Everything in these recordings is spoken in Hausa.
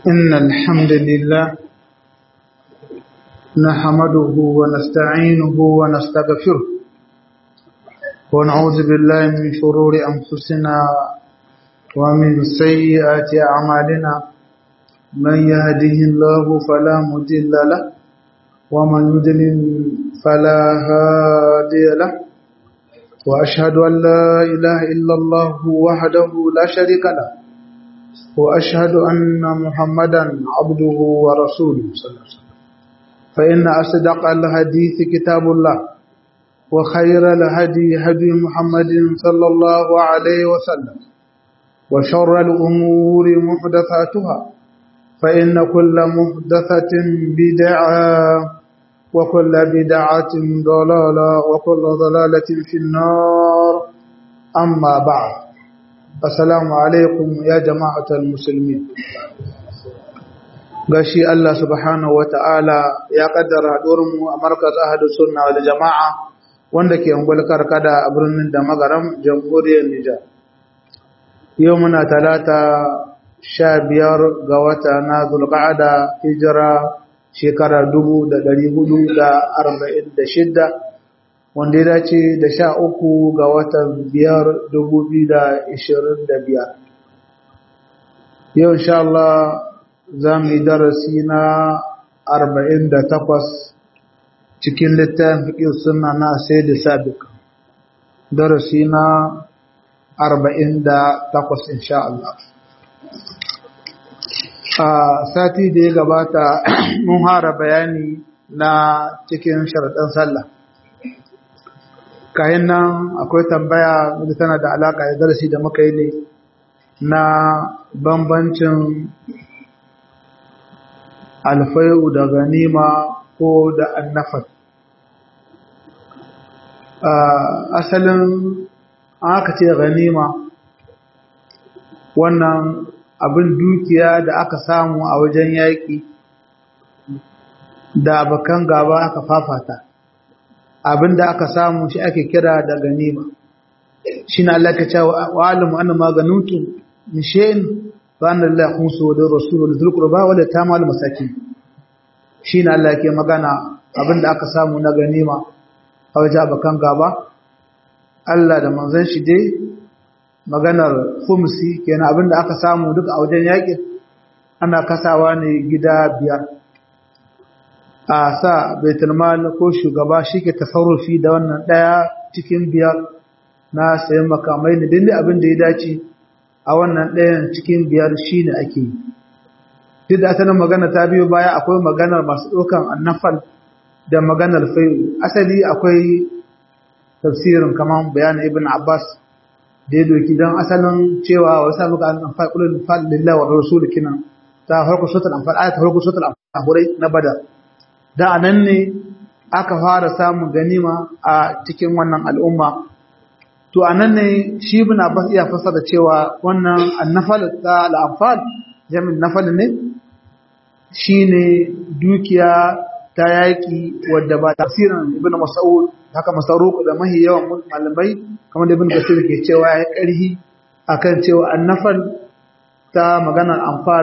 إن الحمد لله نحمده ونستعينه ونستغفره ونعوذ بالله من شرور أنفسنا ومن سيئات أعمالنا من يهده الله فلا مضل له ومن يضلل فلا هادي له وأشهد أن لا إله إلا الله وحده لا شريك له وأشهد أن محمدا عبده ورسوله صلى الله عليه وسلم فإن أصدق الحديث كتاب الله وخير الهدي هدي محمد صلى الله عليه وسلم وشر الأمور محدثاتها فإن كل محدثة بدعة وكل بدعة ضلالة وكل ضلالة في النار أما بعد السلام عليكم يا جماعة المسلمين gashi Allah subhanahu wa ta'ala ya kaddara haɗurinmu a markaz ahadu sunna wal jama'a wanda ke ungulkar kada a birnin da magaram jamhuriyar Nijar. Yau muna talata sha biyar ga wata na zulqa'ada hijira shekara dubu da ɗari hudu da arba'in da shidda wanda ya dace da sha uku ga watan biyar dubu biyu da ishirin da biyar. Yau insha Allah za mu yi darasi na arba'in da takwas cikin littafin fiƙin suna na sai da sabik darasi na arba'in da takwas insha Allah a sati da ya gabata mun hara bayani na cikin sharaɗin sallah kayan nan akwai tambaya da tana da alaƙa da darasi da muka yi ne na bambancin alfai'u da ganima ko da annafat asalin aka ce ganima wannan abin dukiya da aka samu a wajen yaƙi da bakan gaba aka fafata abin da aka samu shi ake kira da ganima shi na Allah ka ce wa alimu anna maganutu min shay'in fa anna Allah khumsu wa rasuluhu dhul qurba wa tamal masakin shi na Allah ke magana abin da aka samu na ganima a wajen bakan gaba Allah da manzon shi dai maganar khumsi kenan abin da aka samu duk a wajen yaƙin ana kasawa ne gida biyar a sa baitulmal ko shugaba shi ke tasarrufi da wannan ɗaya cikin biyar na sayan makamai ne dindin abin da ya dace a wannan ɗayan cikin biyar shi ne ake yi duk da asalin magana ta biyo baya akwai maganar masu ɗaukan annafal da maganar fayu asali akwai tafsirin kamar bayanin ibn abbas da ya doki don asalin cewa wasu muka annafal kulun fal lillahi wa rasul kinan ta farko suratul anfal ayat farko suratul anfal na badar da anan ne aka fara samun ganima a cikin wannan al'umma to anan ne shi ibn abbas iya fassara cewa wannan annafal ta al-anfal jami'in nafal ne shine dukiya ta yaki wadda ba tafsirin ibn mas'ud haka masaruq da mahi yawan malamai kamar da ibn kasir ke cewa ya karhi akan cewa annafal ta maganar anfal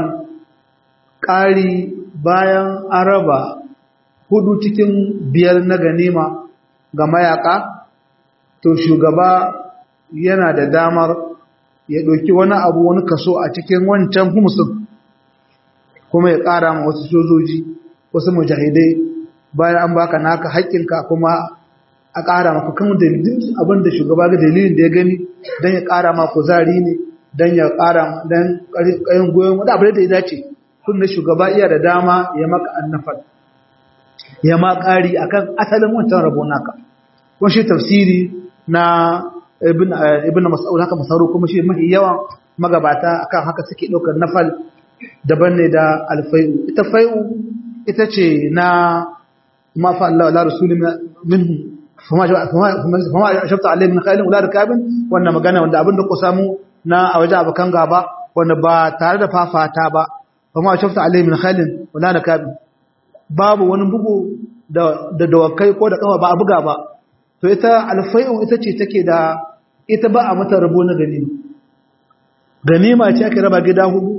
ƙari bayan araba hudu cikin biyar na ganima ga mayaka to shugaba yana da damar ya ɗauki wani abu wani kaso a cikin wancan humusin kuma ya ƙara ma wasu sojoji wasu mujahidai bayan an baka naka haƙƙinka kuma a ƙara maka kan dalilin abin da shugaba ga dalilin da ya gani don ya ƙara ma kuzari ne don ya ƙara don ƙayin goyon wadda abu da ya dace kun da shugaba iya da dama ya maka annafal ya ma ƙari akan asalin wancan rabo naka kun shi tafsiri na ibn ibn mas'ud haka masaru kuma shi mafi yawan magabata akan haka suke ɗaukar nafal daban ne da alfai'u ita fai'u ita ce na ma fa Allah la rasulun minhu fama fama shafta alai min khailin wala rikabin wannan magana wanda abin da ku samu na a wajen abakan gaba wanda ba tare da fafata ba fama shafta alai min khailin wala rikabin babu wani bugu da da dawakai ko da kafa ba a buga ba to ita alfai'u ita ce take da ita ba a mata rabo na ganima ganima ce ake raba gida hudu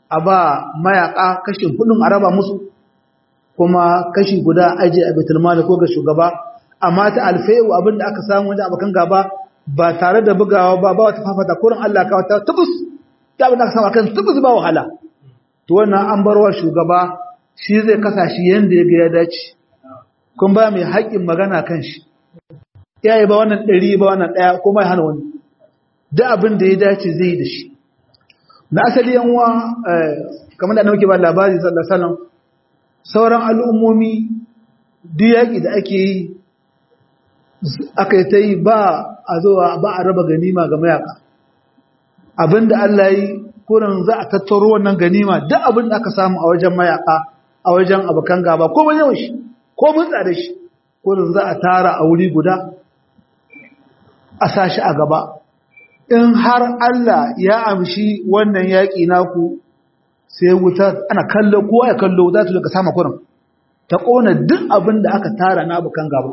a ba mayaka kashin hudun a raba musu kuma kashi guda aje a baitul mali ko ga shugaba amma ta alfai'u abinda aka samu wajen abokan gaba ba tare da bugawa ba ba wata fafata kurin Allah ka wata tubus ya abinda aka samu akan tubus ba wahala to wannan an barwa shugaba shi zai kasa shi yanda ya ga ya dace kun ba mai haƙƙin magana kan shi yayi ba wannan ɗari ba wannan ɗaya ko mai hana wani duk abin da ya dace zai yi da shi na asali yan uwa kamar da nake ba labari sallallahu alaihi wasallam sauran al'ummomi duk yaƙi da ake yi aka yi ta yi ba a zuwa ba a raba ganima ga mayaka abinda Allah yi kurin za a tattaro wannan ganima duk abin da aka samu a wajen mayaka a wajen abokan gaba ko mun yawan shi ko mun tsada shi kurin za a tara a wuri guda a sashi a gaba in har Allah ya amshi wannan yaƙi naku sai wuta ana kallo kowa ya kallo za ta daga sama kurin ta ƙona duk abin da aka tara na abokan gaba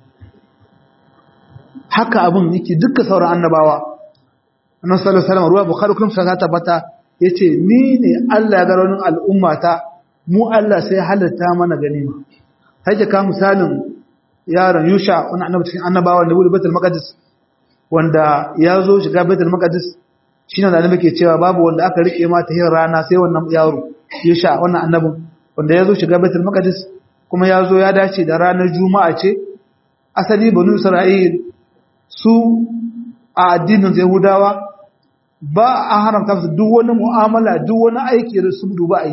haka abin yake dukkan sauran annabawa annan sallallahu alaihi wasallam ruwa bukhari kuma sai ta bata yace ni ne Allah ya ga raunin al'ummata mu Allah sai halatta mana ganima haje ka misalin yaron Yusha wannan annabi cikin annabawa da wuri Baitul Maqdis wanda ya zo shiga Baitul Maqdis shine da annabi ke cewa babu wanda aka rike ma ta hin rana sai wannan yaro Yusha wannan annabin wanda ya zo shiga Baitul Maqdis kuma ya zo ya dace da ranar Juma'a ce asali banu Isra'il su a addinin Yahudawa ba a haramta su duk wani mu'amala duk wani aiki da su duba a yi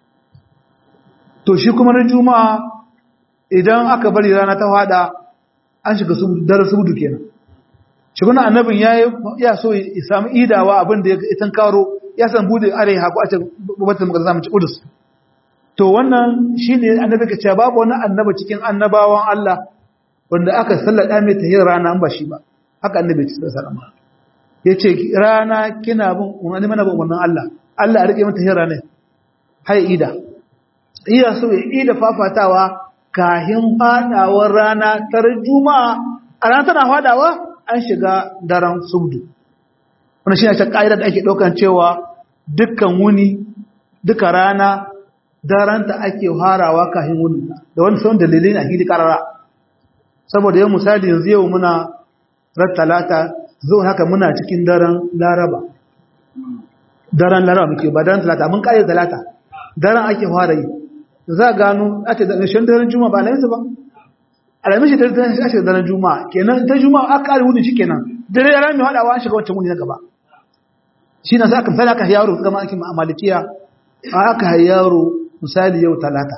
to shi kuma na juma'a idan aka bari rana ta fada an shiga dare subudu kenan shi kuma annabin ya ya so ya samu idawa abin da ya itan karo ya san bude are haku a ce babatar maka zamu ci udus to wannan shine annabi ka ce babu wani annaba cikin annabawan Allah wanda aka sallada mai tahir rana an ba shi ba haka annabi ya ce sallama yace rana kina bin wani mana bin wannan Allah Allah ya rike mata tahir rana hay ida iya so ya ida fafatawa kahin fadawar rana tar juma'a a ran tana fadawa an shiga daren subdu wannan shine ta kaida da ake daukan cewa dukkan wuni duka rana daranta ake harawa kahin wuni da wani sauran dalilai a hidi karara saboda yau misali yanzu yau muna ran talata zo haka muna cikin daren laraba daren laraba muke ba daren talata mun kare talata daren ake fara yi za a gano ake da ƙarshen daren juma'a ba alaminsa ba alamin shi daren daren shi ake daren juma'a kenan ta juma'a aka kare wuni shi kenan dare ya rami haɗawa an shiga wancan wuni na gaba shi na sa aka misali aka yaro gama ake ma'amalikiya aka yaro misali yau talata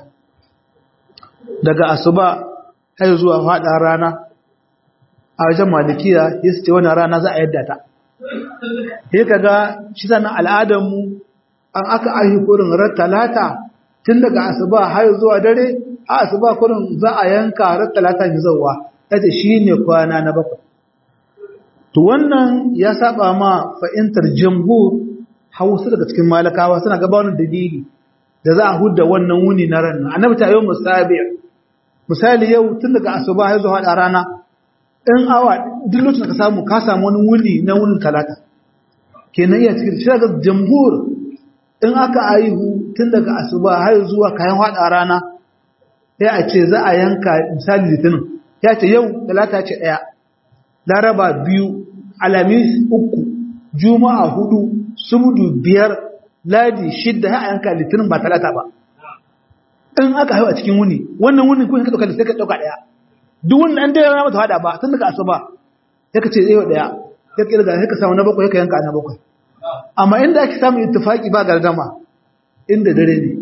daga asuba har zuwa faɗa rana a wajen malikiya ya su ce wani rana za a yadda ta ya kaga shi sannan al'adarmu an aka ahi kurin rar talata tun daga asuba har zuwa dare a asuba kurin za a yanka rar talata mai zauwa yace shi ne kwana na bakwai to wannan ya saba ma fa'intar jamhur hausa daga cikin malakawa suna gabanin dalili da za a hudda wannan wuni na ran annabi ta yau musabi misali yau tun daga asuba har zuwa da rana in awa duk lokacin ka samu ka samu wani wuni na wunin talata kenan iya cikin shi daga jamhur in aka aihu tun daga asuba har zuwa kayan hada rana ya a ce za a yanka misali litinin ya ce yau talata ce daya laraba biyu alamis uku juma'a hudu subdu biyar ladi shidda ya yanka litinin ba talata ba in aka haihu a cikin wuni wannan wunin kun ka dauka da sai ka dauka daya duk wanda an dai rana mata hada ba tun daga asuba ya kace zai daya ya kirga sai ka samu na bakwai ya ka yanka na bakwai amma inda ake samu ittifaki ba gargama inda dare ne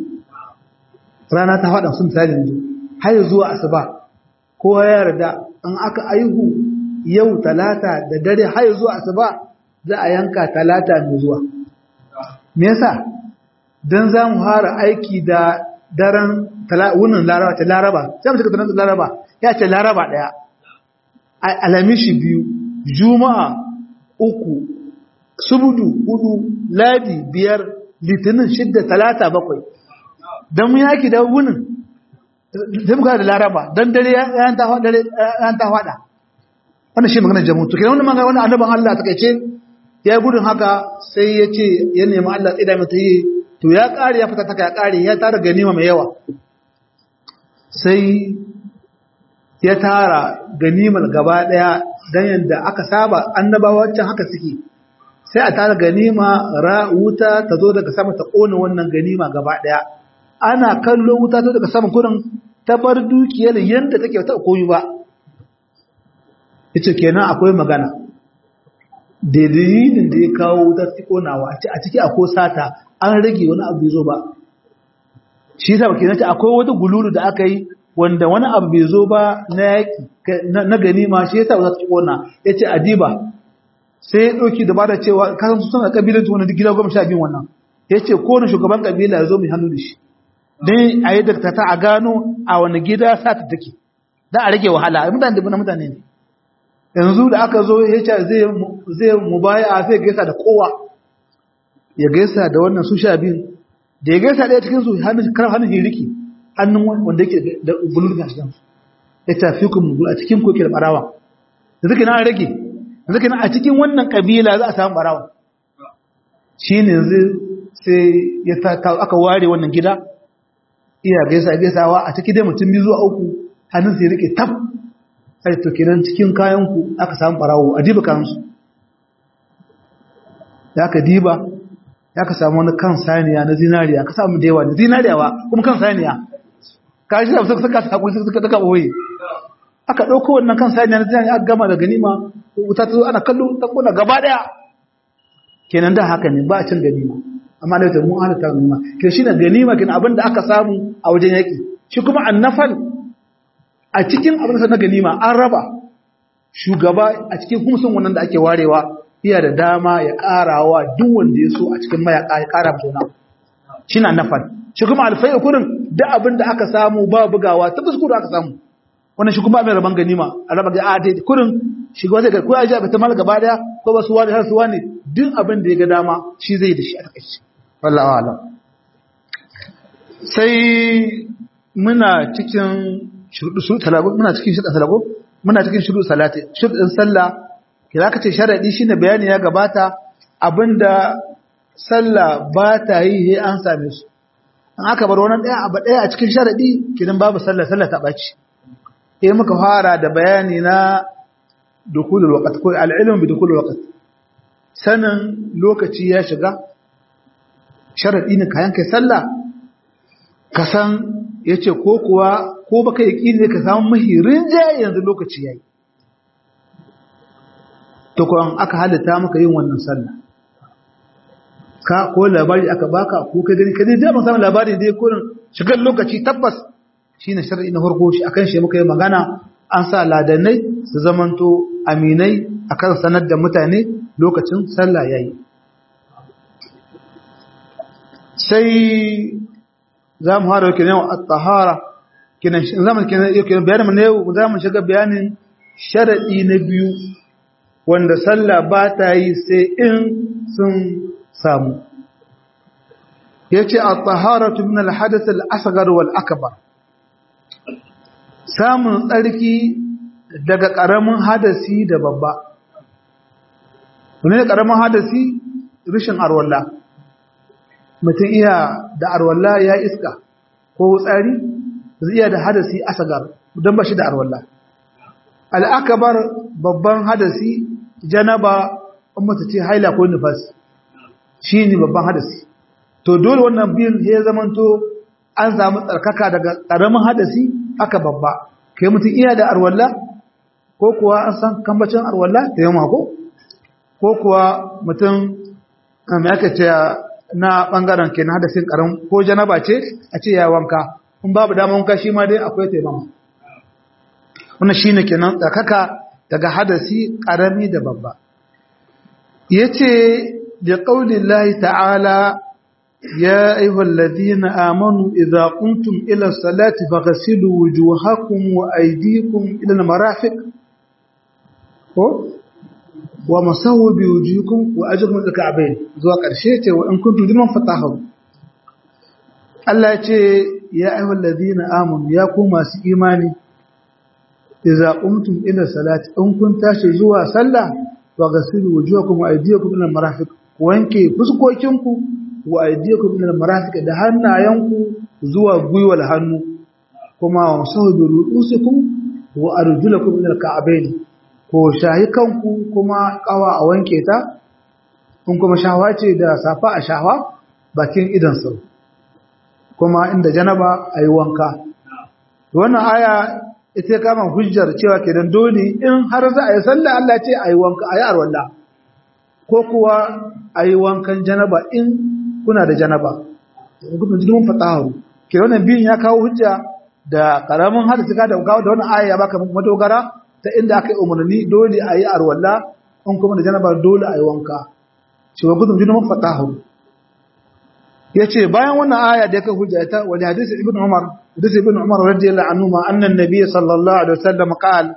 rana ta hada sun misali yanzu har zuwa asuba kowa ya yarda in aka aihu yau talata da dare har zuwa asuba za a yanka talata mai zuwa me yasa dan za mu fara aiki da daren wunin laraba ta laraba sai mu cika tunan laraba ya ce laraba daya alamishi biyu juma'a uku subudu hudu ladi biyar litinin shidda talata bakwai don mun yaki da wunin sai muka da laraba don dare yan ta fada wannan shi maganar jamutu kenan wannan magana wannan annaban Allah ta kaice ya yi gudun haka sai ya ce ya nemi Allah tsida mata yi to ya ƙare ya fita taka ya ƙare ya tara ganima mai yawa sai ya tara ganimar gaba ɗaya don yadda aka saba annabawa can haka suke sai a tara ganima ra wuta ta zo daga sama ta ƙona wannan ganima gaba ɗaya ana kallo wuta ta daga sama kurin ta bar dukiyar yadda take ta koyi ba ita kenan akwai magana da dalilin da ya kawo wutar ƙonawa a ciki akwai sata an rage wani abu bai zo ba shi yasa kenan ta akwai wata gululu da aka yi wanda wani abu bai zo ba na yaki na ganima shi yasa za ta kona yace adiba sai ya dauki da bada cewa kasan su suna kabilan su wannan gida goma sha biyu wannan yace ko ne shugaban kabila ya zo mai hannu da shi dan a yi dakta ta a gano a wani gida sa ta take dan a rage wahala mutane da mutane ne yanzu da aka zo ya ce zai zai mubaya zai gaisa da kowa ya gaisa da wannan su sha biyu da ya gaisa ɗaya cikin su hannun karar hannun hiriki hannun wanda yake da bulur ga shigan ya tafi ku mu a cikin koke da barawa da zuke na rage da zuke na a cikin wannan kabila za a samu barawa shi ne yanzu sai ya ta aka ware wannan gida iya gaisa gaisawa a cikin dai mutum biyu zuwa uku hannun sai rike tab sai to kenan cikin kayan ku aka samu barawo a diba kayan su ya ka diba ya ka samu wani kan saniya na zinariya ka samu da yawa da zinariya ba kuma kan saniya ka shi da suka saka sakuri suka saka boye aka dauko wannan kan saniya na zinariya aka gama da ganima wuta ta zo ana kallo ta kona gaba daya kenan da haka ne ba a cin ganima amma da ta mu halatta ganima ke shi ne ganima kenan abin da aka samu a wajen yaki shi kuma annafal a cikin abin da na ganima an raba shugaba a cikin humsun wannan da ake warewa iya da dama ya ƙarawa duk wanda ya so a cikin mayaka ya ƙara mutuna shi na nafal shi kuma alfai kurin da abin da aka samu ba bugawa ta fuskuru aka samu wannan shi kuma mai rabon ganima a raba ga adai kurin shi ga wata ko ya ji abin tamal gaba daya ko ba su wani har su wani duk abin da ya ga dama shi zai da shi a takaice wallahi alam sai muna cikin shuruɗu su talago muna cikin shuruɗu talago muna cikin shuruɗu salati shuruɗin sallah kira ka ce sharaɗi shine bayani ya gabata abinda sallah ba ta yi he an same su an aka bar wani ɗaya abu ɗaya a cikin sharaɗi kidan babu sallah sallah ta ɓaci eh muka fara da bayani na dukulul waqt ko al-ilm bi dukulul waqt sanin lokaci ya shiga sharaɗi ne kayan kai sallah ka san yace ko kuwa ko baka yi ne ka samu mahirin jaye yanzu lokaci yayi tukun aka halitta maka yin wannan sallah ka ko labari aka baka ko ka gani ka dai da samun labari dai kurin shigar lokaci tabbas shine shar'i na farko shi akan shi muka yi magana an sa ladanai su zamanto aminai akan sanar da mutane lokacin sallah yayi sai za mu hada kenan at-tahara kenan zaman kenan kenan bayanin ne za mu shiga bayanin sharadi na biyu wanda sallah ba ta yi sai in sun samu ya ce a taharatu min alhadath al-asghar wal akbar samun tsarki daga ƙaramin hadasi da babba wani ƙaramin hadasi rishin arwalla mutum iya da arwalla ya iska ko tsari zai iya da hadasi asghar don ba shi da arwalla al-akbar babban hadasi janaba in mace ce haila ko nifas shi ne babban hadasi to dole wannan biyun ya zamanto an samu tsarkaka daga ƙaramin hadasi aka babba kai mutum iya da arwalla ko kuwa an san kambacin arwalla ta yi mako ko kuwa mutum mai aka ce na ɓangaren ke na hadasin ƙaram ko janaba ce a ce ya wanka in babu dama wanka shi ma dai akwai taimama wannan shi ne kenan tsarkaka daga hadasi ƙarami da babba ya ce da ƙaunin lahi ta'ala ya aihwal ladina amanu idza kuntum ila salati faghsilu wujuhakum wa aydikum ila al-marafiq ko wa masawu bi wujuhikum wa ajrukum ila ka'bayn zuwa ƙarshe ce wa in kuntum liman fatahu Allah ya ce ya aihwal ladina amanu ya ku masu imani idza qumtum ila salati in kun tashi zuwa sallah wa ghasilu wujuhakum wa aydiyakum ila marafiq wanke fuskokinku wa aydiyakum ila al-marafiq da hannayenku zuwa gwiwal hannu kuma wa sahubi ru'usikum wa arjulakum ila al-ka'bayn ko shahi kanku kuma kawa a wanke ta kun kuma shawa ce da safa a shawa bakin idan sau kuma inda janaba ayi wanka wannan aya ita ya kama hujjar cewa kenan dole in har za a yi sallah Allah ce ayi wanka ayi arwalla ko kuwa ayi wankan janaba in kuna da janaba kuma jikin fatahu ke wannan biyun ya kawo hujja da karamin hadisi ka da kawo da wannan aya ya baka madogara ta inda aka yi umarni dole ayi arwalla in kuma da janaba dole ayi wanka cewa gudun jikin fatahu yace bayan wannan aya da yake hujja ta wani hadisi ibn umar hadisi ibn umar radiyallahu anhu ma anna an-nabiy sallallahu alaihi wasallam qala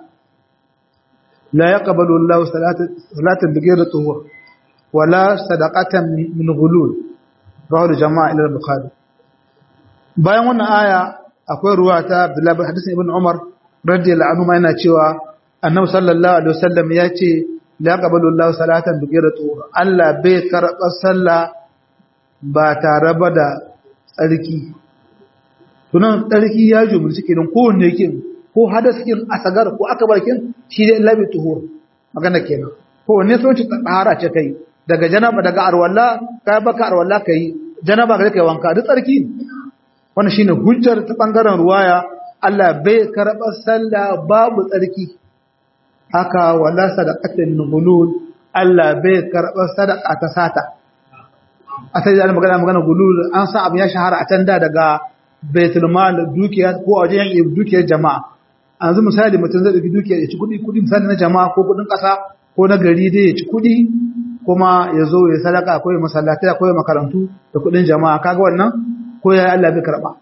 la yaqbalu Allahu salata salatan bighayri tuhur wala sadaqatan min ghulul rawahu jama'a ila al-bukhari bayan wannan aya akwai ruwa ta Abdullah bin hadisi ibn umar radiyallahu anhu ma yana cewa annabi sallallahu alaihi wasallam yace la yaqbalu Allahu salatan bighayri tuhur Allah bai karɓar sallah ba tare ba da tsarki tunan tsarki ya jumurci kenan kowanne yake ko hadas kin asagar ko akabarkin shi dai labi tuhur magana kenan kowanne sun ci tsara ce kai daga janaba daga arwalla ka baka arwalla kai janaba ga kai wanka duk tsarki wannan shine hujjar ta bangaren ruwaya Allah bai karba sallah babu tsarki haka wala sadaqatin nulul Allah bai karba sadaqa ta sata asali da magana magana gulul an sa abu ya shahara a can da daga baitul mal dukiya ko a wajen dukiyar jama'a yanzu misali mutum zai dauki dukiya ya ci kudi kudi misali na jama'a ko kudin kasa ko na gari dai ya ci kudi kuma ya zo ya sadaka ko ya masallatai ko ya makarantu da kudin jama'a kaga wannan ko ya Allah bai karba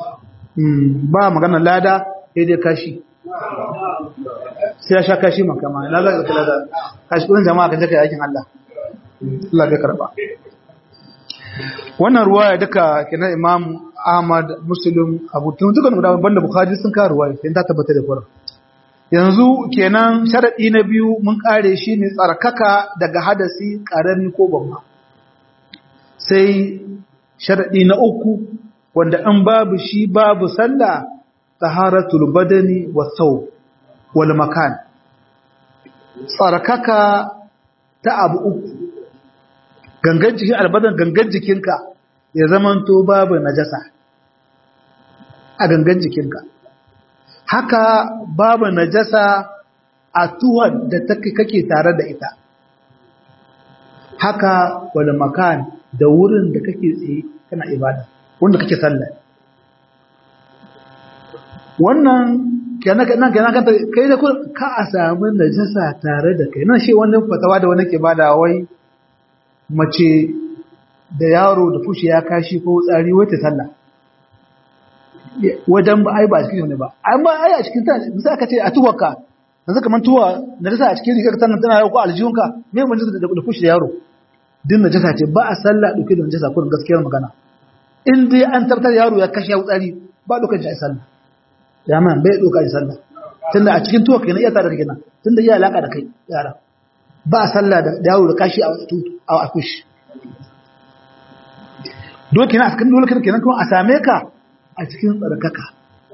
ba magana lada sai dai kashi sai ya sha kashi makama na za ka lada kashi kudin jama'a kan je kai aikin Allah Allah bai karba wannan ruwaya duka kenan imam ahmad muslim abu tun duka da banda bukhari sun ka ruwaya sai ta tabbata da fara yanzu kenan sharadi na biyu mun kare shi ne tsarkaka daga hadasi karami ko babba sai sharadi na uku wanda an babu shi babu sallah taharatul badani wa saw wal makan tsarkaka ta abu uku gangan jikin albadan gangan jikinka ya zamanto babu najasa a gangan jikinka haka babu najasa a tuwon da kake tare da ita haka wani makan da wurin da kake tsaye kana ibada wanda kake sallah wannan kenan kenan kenan kai da ka a samu najasa tare da kai nan shi wannan fatawa da wani ke bada wai mace da yaro da fushi ya kashi ko tsari wata sallah wajen ba ai ba a cikin wani ba ai ba ai a cikin ta bisa aka ce a tuwarka yanzu kamar tuwa na dasa a cikin rigar tana tana ko aljihunka me mun da da fushi da yaro din najasa ce ba a sallah dauke da najasa kurin gaskiyar magana in dai an tabbatar yaro ya kashe tsari ba dokar shi sallah ya man bai dokar sallah tunda a cikin tuwa kenan iya tare da kenan tunda iya alaka da kai yara ba a sallah da yaro da kashi a akushi dole kenan a cikin dole kenan kuma a same ka a cikin tsarkaka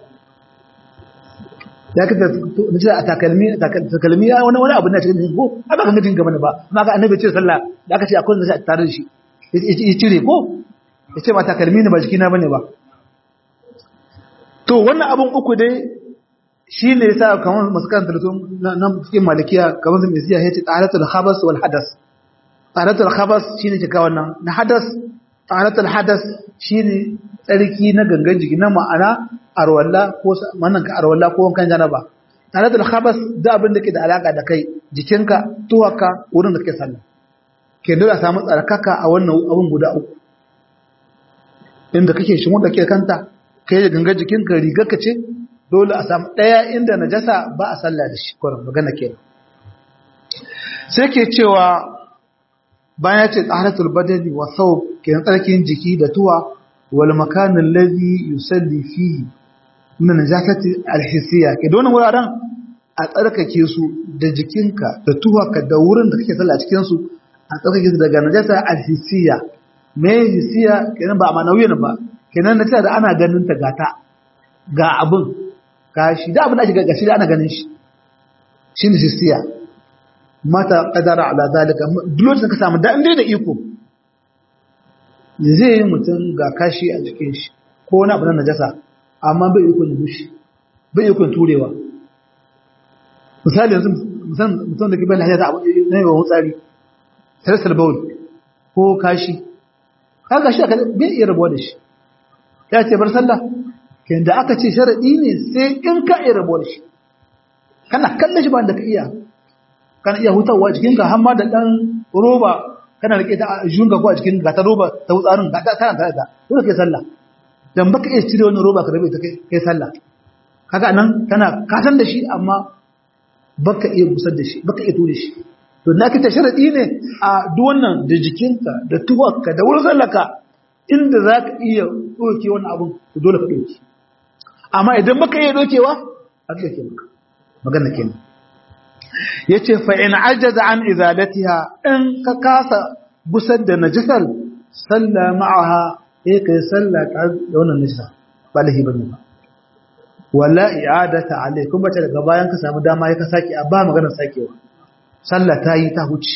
ya ka da a takalmi takalmi ya wani wani abu na cikin ko a ba kan gajin gaba ne ba ma ga annabi ce sallah da aka ce akwai da sai tare da shi ya cire ko ya ce ba takalmi ne ba jikina bane ba to wannan abun uku dai shi ne yasa kamar masu karanta da nan cikin malikiya kamar sun isiya ya ce tsaratul habas wal hadas tsaratul habas shi ne cika wannan na hadas tsaratul hadas shi ne tsarki na gangan jiki na ma'ana arwalla ko manan ka arwalla ko wankan janaba tsaratul habas da abin da ke da alaka da kai jikinka tuwaka wurin da kake sallah ke dole a samu tsarkaka a wannan abin guda uku inda kake shi wanda ke kanta kai da gangan jikinka rigar ka ce dole a samu ɗaya inda najasa ba a sallah da shi kwanan magana ke sai ke cewa bayan ce tsaratul badani wa sau ke tsarkin jiki da tuwa wal makanin lazi yusalli fihi min najasati alhisiya ke don wuraren a tsarkake su da jikinka da tuwa ka da wurin da kake sallah cikin su a tsarkake su daga najasa alhisiya me hisiya kenan ba a manawiyan ba kenan na cewa da ana ganin ta gata ga abin ga shi da abin da ake ga shi da ana ganin shi shi ne hisiya mata kadara ala zalika duk lokacin ka samu da inda da iko zai yi mutum ga kashi a jikin shi ko wani abu na najasa amma bai iko ya bushe bai iko turewa misali yanzu mutum da ke bayan hajjata abu na yawan tsari sarsar baul ko kashi kaga shi bai iya rabuwa da shi ya ce bar sallah kayan da aka ce sharaɗi ne sai in ka iya rabuwa da shi kana kallon shi ba da ka iya kana iya hutawa jikinka har ma da ɗan roba kana rike ta junga ko a cikin gata roba ta wutsarin gata tana tare da dole kai sallah dan baka iya cire wannan roba ka rabe ta kai sallah kaga nan kana kasan da shi amma baka iya busar da shi baka iya ture shi to na kita sharadi ne a duk wannan da jikinka da tuwarka da wurin sallaka inda za ka iya ɗauke wannan abun to dole ka ɗauke amma idan baka iya ɗaukewa a ɗauke maka magana kenan yace fa in ajaza an izalatiha in ka kasa busar da najisar salla ma'aha eh kai salla ta da wannan najisa ba lahi bane ba wala i'adata alaikum bace daga bayan ka samu dama ya ka saki a ba maganar sakewa salla ta yi ta huce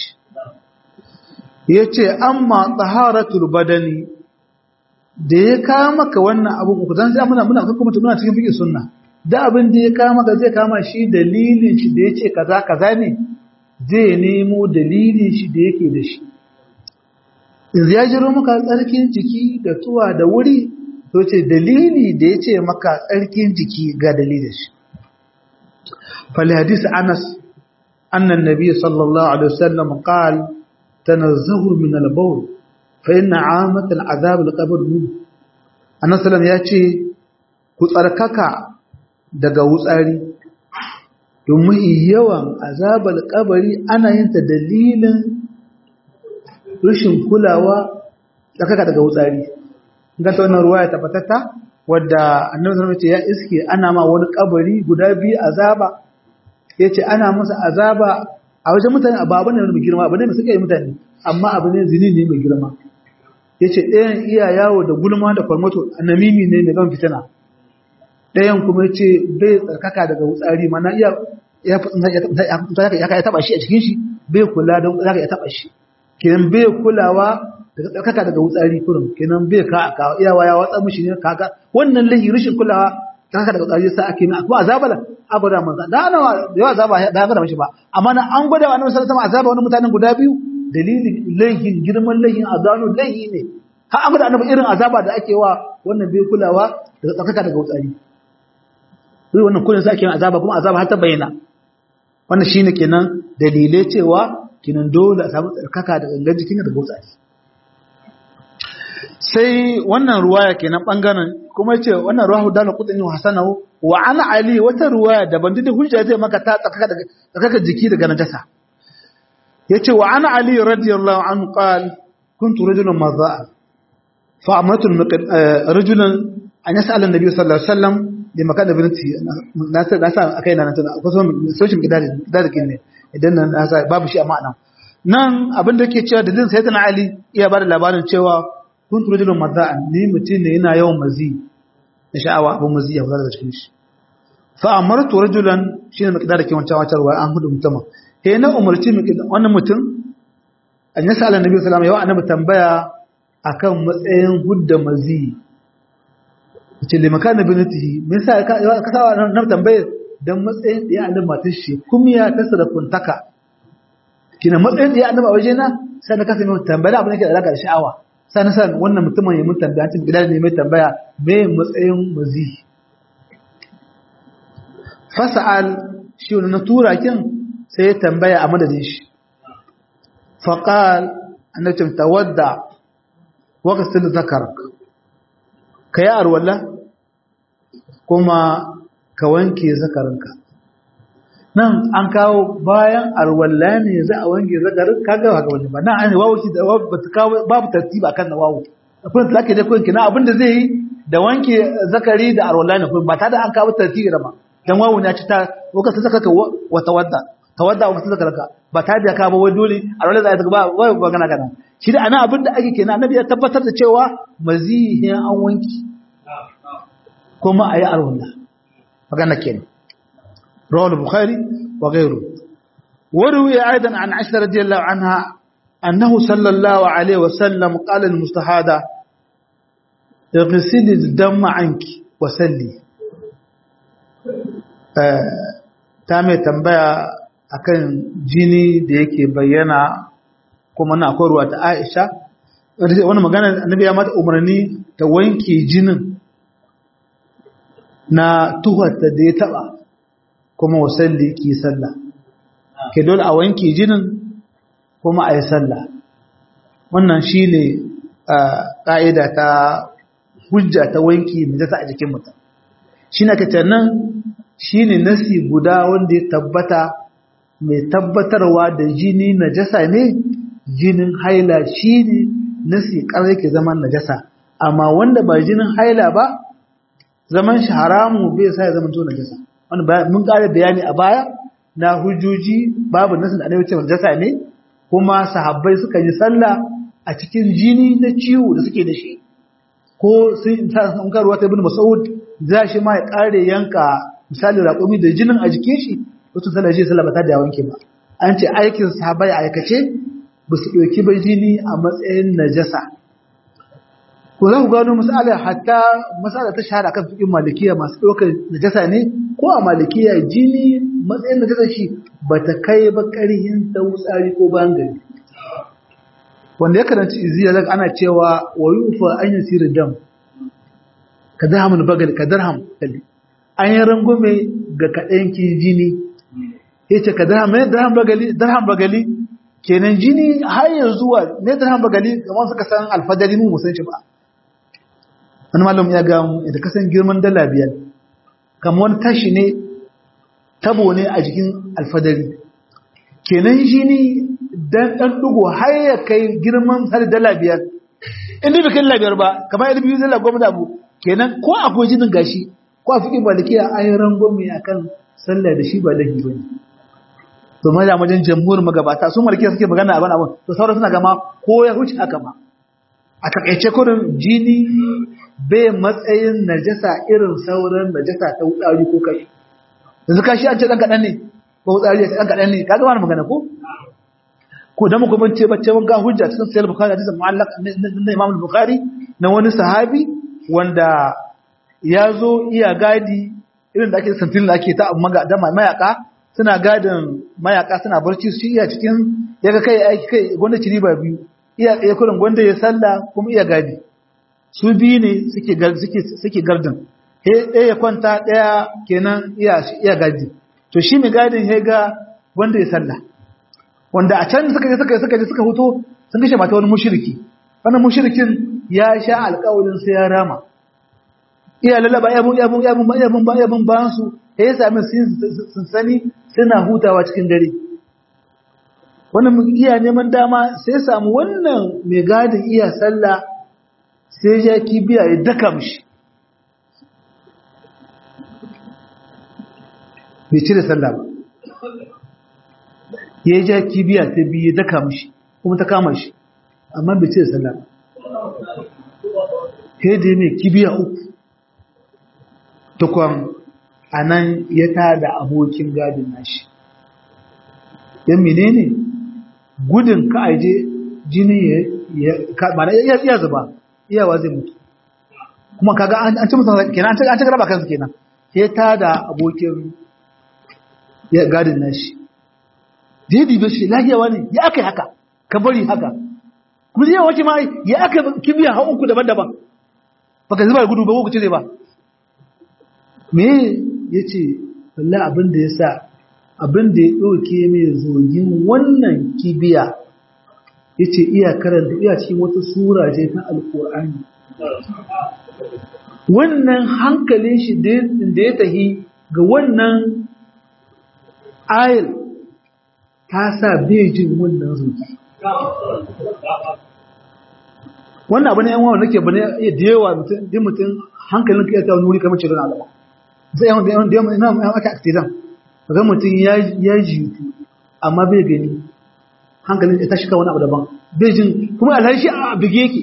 yace amma taharatul badani da ya kawo maka wannan abu ku dan sai muna muna kuma muna cikin fiqh sunna da abin da ya kama ga zai kama shi dalilin shi da ya ce kaza kaza ne zai nemo dalilin shi da yake da shi in ya jiro maka tsarkin jiki da tuwa da wuri to ce dalili da ya ce maka tsarkin jiki ga dalilin shi fali hadisi anas annan nabi sallallahu alaihi wasallam qal tanazzahu min al-bawl fa inna amat al-azab al-qabr min annabi sallallahu ya ce ku tsarkaka daga wutsari domin yawan azabar kabari ana yin ta dalilin rashin kulawa tsakaka daga wutsari ganta wannan ruwa ya tabbatatta wadda annabi sallallahu alaihi ya iske ana ma wani kabari guda biyu azaba yace ana masa azaba a wajen mutane a babu ne mai girma abu ne mai suka yi mutane amma abu ne zini ne mai girma yace ɗayan iya yawo da gulma da kwarmato annamimi ne mai gan fitina ɗayan kuma ce bai tsarkaka daga wutsari mana iya ya ya taba shi a cikin shi bai kula da zaka ya taba shi kenan bai kulawa daga tsarkaka daga wutsari kurin kenan bai ka ka iyawa ya watsa mishi ne kaga wannan lahi rashin kulawa tsarkaka daga wutsari sai ake na kuma azaba da a gwada manzo da ana yawa azaba da ya gwada mishi ba amma na an gwada wa annabi sallallahu alaihi azaba wani mutanen guda biyu dalilin lahin girman lahin azabu lahi ne har an gwada annabi irin azaba da ake wa wannan bai kulawa daga tsarkaka daga wutsari sai wannan kullun sai ake azaba kuma azaba har ta bayyana wannan shine kenan dalilai cewa kenan dole a samu tsarkaka da gangan jikin da gutsari sai wannan ruwaya kenan bangaren kuma yace wannan ruwahu dana qutni wa hasanahu wa ana ali wata ruwaya daban da hujja zai maka ta tsarkaka daga tsarkaka jiki daga najasa yace wa ana ali radiyallahu anhu qala kuntu rajulan madha'a fa amartu rajulan an yas'ala an-nabiy sallallahu alaihi wasallam da maka da binti na sa na sa akai na tana ko so social gidari gidari ne idan nan na sa babu shi a ma'ana nan abin da yake cewa da din sayyidina ali iya bada labarin cewa kuntu rajulun madda'an ni mutum ne yana yawan mazi na sha'awa abin mazi ya fara daga cikin shi fa amartu rajulan shine mai kidar ke wancan wancan ruwa an hudu mutuma he na umarci wannan mutum an yasa Allah nabi sallallahu alaihi wasallam yau annabi tambaya akan matsayin hudda mazi ce le maka na binatihi me yasa ka ka sa na tambaye dan matsayin da ya annabi matar shi kumiya ta sarafuntaka kina matsayin da ya annabi a waje na sai na kasa mai tambaya abin da ke da alaka da sha'awa sai na san wannan mutumin ya mun tambaya cikin gidan ne mai tambaya me matsayin mazi fasa'al shi wani na tura kin sai ya tambaya a madadin shi faqal annabi tawadda wa qasil zakarak ka yi arwala kuma ka wanke zakarinka nan an kawo bayan arwala ne za a wanke zakarin kaga haka wani ba nan an yi wawo da ba ta kawo babu tartiba kan na wawo akwai da ake da kuwanki na abin da zai yi da wanke zakari da arwala ne ba ta da an kawo tartibi da ba dan wawo ne ci ta lokacin zakaka wata wadda tawadda wa kusa kalka ba ta da ka ba wai dole a rawar da ta ba wai magana kana shi da ana abin da ake kenan annabi ya tabbatar da cewa mazihin an wanki kuma ayi arwalla magana kenan rawal bukhari wa ghayru وروي أيضا عن عائشة رضي الله عنها أنه صلى الله عليه وسلم قال المستحاضة اغسلي الدم عنك وسلي ta mai tambaya akan jini da yake bayyana kuma na akwai ruwa ta Aisha wani magana annabi ya mata umarni ta wanke jinin na tuharta da ya taba kuma wasalli ki sallah ke dole a wanke jinin kuma a yi sallah wannan shi ne ƙa'ida ta hujja ta wanki najasa a jikin mutum shi na kace nan shi ne nasi guda wanda ya tabbata mai tabbatarwa da jini najasa ne jinin haila shi ne nasi ƙarar ke zaman najasa amma wanda ba jinin haila ba zaman shi haramu bai sa ya zama to najasa wanda mun ƙara bayani a baya na hujjoji babu nasin da annabi ce najasa ne kuma sahabbai suka yi sallah a cikin jini na ciwo da suke da shi ko sun ta san karuwa ta ibn mas'ud za shi ma ya kare yanka misali raƙumi da jinin a jikin shi wato sallah shi sallah ba ta da wanke ba an ce aikin sahabbai a aikace ba su ɗauki ba jini a matsayin najasa ko za ku gano misali hatta masala ta shahara kan fiƙin malikiya masu ɗaukar najasa ne ko a malikiya jini matsayin najasa shi ba ta kai ba ƙarhin ta wutsari ko bayan gari wanda ya karanci iziya zaka ana cewa wa yufa an yasira dam ka darham bagal ka darham kalli an yi rangume ga kaɗan ki jini yace ka darham ne darham bagali darham bagali kenan jini har yanzu zuwa ne darham bagali kamar suka san alfadari mu musan shi ba wani malam ya ga mu da kasan girman dala biyar kamar wani tashi ne tabo ne a jikin alfadari kenan jini dan dan dugo har ya kai girman har dala biyar inda bai kai dala biyar ba kamar yadda biyu dala goma da abu kenan ko akwai jinin gashi ko a fiƙin malikiya an yi rangwame a kan sallah da shi ba laifi ba ne to ma da wajen jamhur magabata su malikiya suke magana abin abin to sauran suna gama ko ya huce haka ma a takaice kurin jini bai matsayin najasa irin sauran najasa ta wutsari ko kai yanzu kashi an ce ɗan kaɗan ne ko wutsari ya ce ɗan kaɗan ne ka gama magana ko ko da muka bance bacce mun ga hujja cikin sahih bukhari hadisin mu'allaq na imam bukhari na wani sahabi wanda ya zo iya gadi irin da ake santin da ake ta da mayaka suna gadin mayaka suna barci su iya cikin ya ga kai aiki kai gwanda ci riba biyu iya tsaye kurin gwanda ya salla kuma iya gadi su biyu ne suke suke suke gardin he ɗaya ya kwanta ɗaya kenan iya iya gadi to shi mai gadin ya ga gwanda ya salla wanda a can suka je suka suka je suka huto sun kashe mata wani mushriki wannan mushrikin ya sha alƙawarin sai ya rama iya lalaba yabun yabun yabun yabun yabun bayan su ya yi sami sun sani suna hutawa cikin dare wannan iya neman dama sai samu wannan mai gadin iya sallah sai ya kibiya ya daka mishi bai cire sallah ba ya ja kibiya ta biyu ya daka mishi kuma ta kama shi amma bai cire sallah ba sai da mai kibiya uku tukwan a nan ya tada abokin gadin nashi yan menene gudun ka aje jini ya iya zuba iyawa zai mutu kuma kaga an ci musamman kenan an ci garaba kansu kenan ya tada abokin gadin nashi daidai bai shi lahiyawa ne ya aka yi haka ka bari haka kuma zai wace ma ya aka kibiya ha uku daban-daban baka zuba gudu ba ko cire ba me ya ce wallah abin da ya sa abin da ya ɗauke mai zogin wannan kibiya ya ce iya karanta iya cikin wata sura ce ta alƙur'ani wannan hankalin shi da ya tahi ga wannan ayil ta sa bejin wannan zogi wannan abu ne yan wawa nake bane da yawa mutum mutum hankalin ka ya ta wani wuri kamar cikin alama sai yawan da yawan da yawan ina aka accident ga mutum ya ya jitu amma bai gani hankalin ya tashi kan wani abu daban bai jin kuma alhaji a bige yake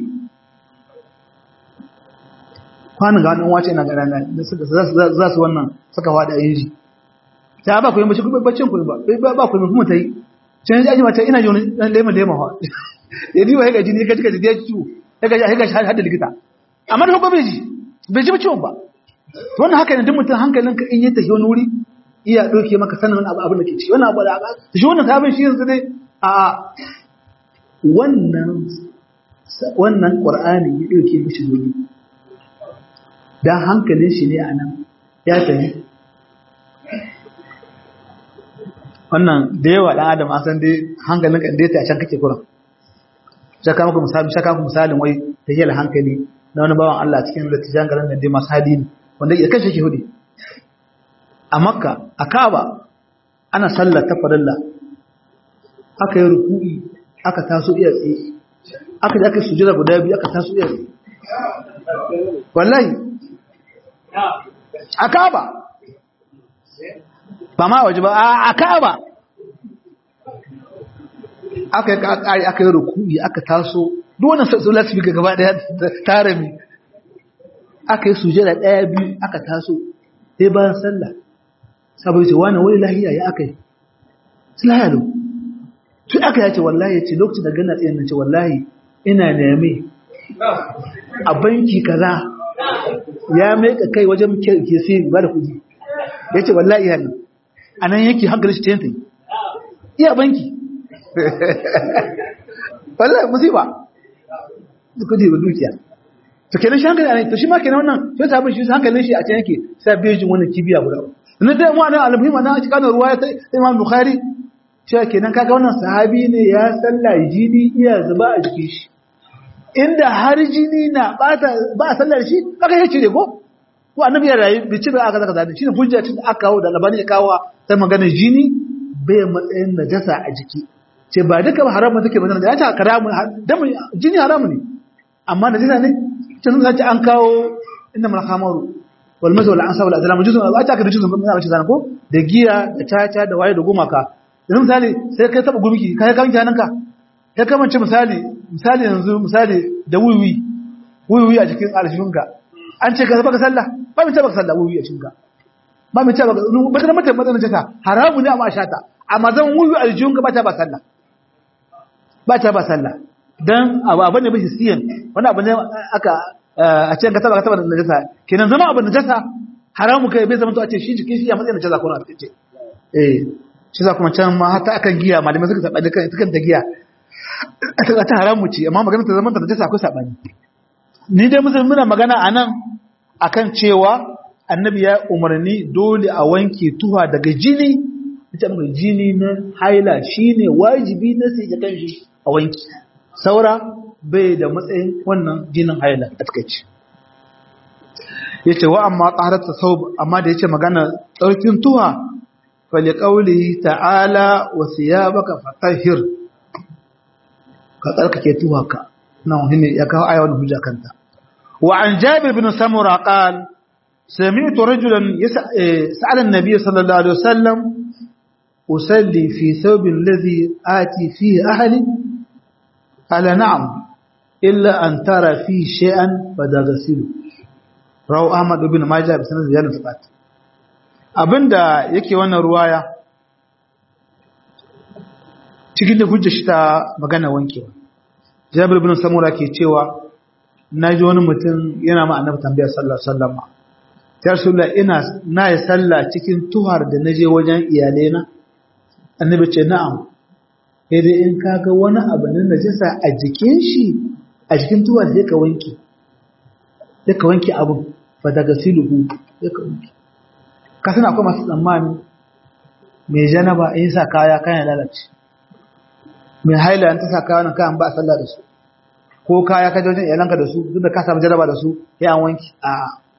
kwanan ga wani wace ina gara na za su wannan suka fada yin ji ta ba ku yi mace kuma baccin ku ba ba ku yi kuma ta yi can ji mata ina ji wani dan lema lema ha ya diwa ya gaji ne ka jika jiya ciwo ya gaji ya gaji har da likita amma da bai ji bai ji ciwon ba to wannan haka ne duk mutum hankalinka in ya tafi wani wuri iya ɗauke maka sanin wani abu abin da ke ci wannan abu da aka shi wannan sabon shi yanzu dai a wannan wannan qur'ani ya ɗauke mishi dole dan hankalin shi ne a nan ya tafi wannan da yawa dan adam an san dai hankalin kan dai ta can kake kuran shaka muku misali shaka muku misalin wai ta yi hankali na wani bawan Allah cikin latijan garin da dai masu hadi ne wanda ya kashe ke hudu a makka a kaba ana sallar ta farilla aka yi ruku'i aka taso iya tsaye aka yi aka sujira guda biyu aka taso iya tsaye wallahi a kaba ba ma waje ba a kaba aka yi ƙari aka yi ruku'i aka taso duwannan sassu lasifika gaba ɗaya tare mi aka yi sujira ɗaya biyu aka taso sai bayan sallah saboda ce wani wani lahiya ya aka yi su lahiya lau tun aka yace wallahi ya ce lokacin da gana tsayin nan ce wallahi ina neme a banki kaza ya maika kai wajen ke sai ba da kudi ya ce wallahi ya ne a nan yake hankali shi tentai iya banki wallahi musiba da kudi ba dukiya to kenan shi hankali a ne to shi ma kenan wannan sai sabon shi hankalin shi a can yake sai bejin wannan kibiya guda na da mu anan almuhim na cikin ruwaya ta Imam Bukhari cewa kenan kaga wannan sahabi ne ya salla jini iya zuba a jikin shi inda har jini na bata ba sallar shi kaga yace ne ko ko annabi ya rayu bi ci da aka zaka zani shine hujja tun aka kawo da labani ya kawo ta magana jini bai matsayin najasa a jiki ce ba duka ba haramun take magana da ya ta karamu dan jini haramu ne amma najasa ne tun zan ci an kawo inna mal khamaru walmaza wal ansa wal azlam juzun ba ta ka da juzun ba ta ko da giya da tata da waye da gumaka yanzu misali sai kai taba gumki kai kan jananka kai kamance misali misali yanzu misali da wiwi wiwi a cikin alshunka an ce ka baka sallah ba mu ce baka sallah wiwi a cikin ba mu ce baka ba ta mata matsayin ta haramu ne amma shata amma zan wiwi a alshunka ba ta ba sallah ba ta ba sallah dan abu abane ba hisiyan wani abu ne aka a cikin ka taba ka taba da najasa kenan zama abin najasa haramu kai bai zama to a ce shi jikin shi ya matsayin najasa ko na ce eh shi za kuma can ma hata akan giya malamai suka saba da kan ita kanta giya ta ta haramu ce amma magana ta zama ta najasa akwai sabani ni dai musulmi muna magana anan akan cewa annabi ya umarni dole a wanke tuha daga jini ita mai jini na haila shine wajibi na sai kan shi a wanki saura bai da matsayin wannan jinin haila a takaici ya ce wa amma tsahararsa sau amma da ya ce magana tsarkin tuwa fali ƙauli ta'ala wasu ya baka fatahir ka tsarkake tuwa ka na wani ya kawo aya wani hujja kanta wa an jabir bin samura qal سمعت رجلا سأل النبي صلى الله عليه وسلم أصلي في ثوب الذي آتي فيه أهلي قال نعم إلا أن ترى فيه شيئا فدغسله رواه أحمد بن ماجه بسند زيادة ثبات abinda yake wannan ruwaya cikin da hujja shi ta magana wankewa jabir ibn samura ke cewa naji wani mutum yana ma annabi tambaya sallallahu alaihi wasallam ya rasulullah ina na yi sallah cikin tuhar da naje wajen iyalena annabi ce na'am sai dai in kaga wani abu na najasa a jikin shi a jikin tuwa sai ka wanke sai ka wanke abun fa daga siluhu sai ka wanke ka sana akwai masu tsammani mai janaba in sa kaya kayan lalace mai haila an ta sa kaya nan kayan ba a sallah da su ko kaya ka wajen iyalanka da su duk da ka samu jaraba da su ya an wanke a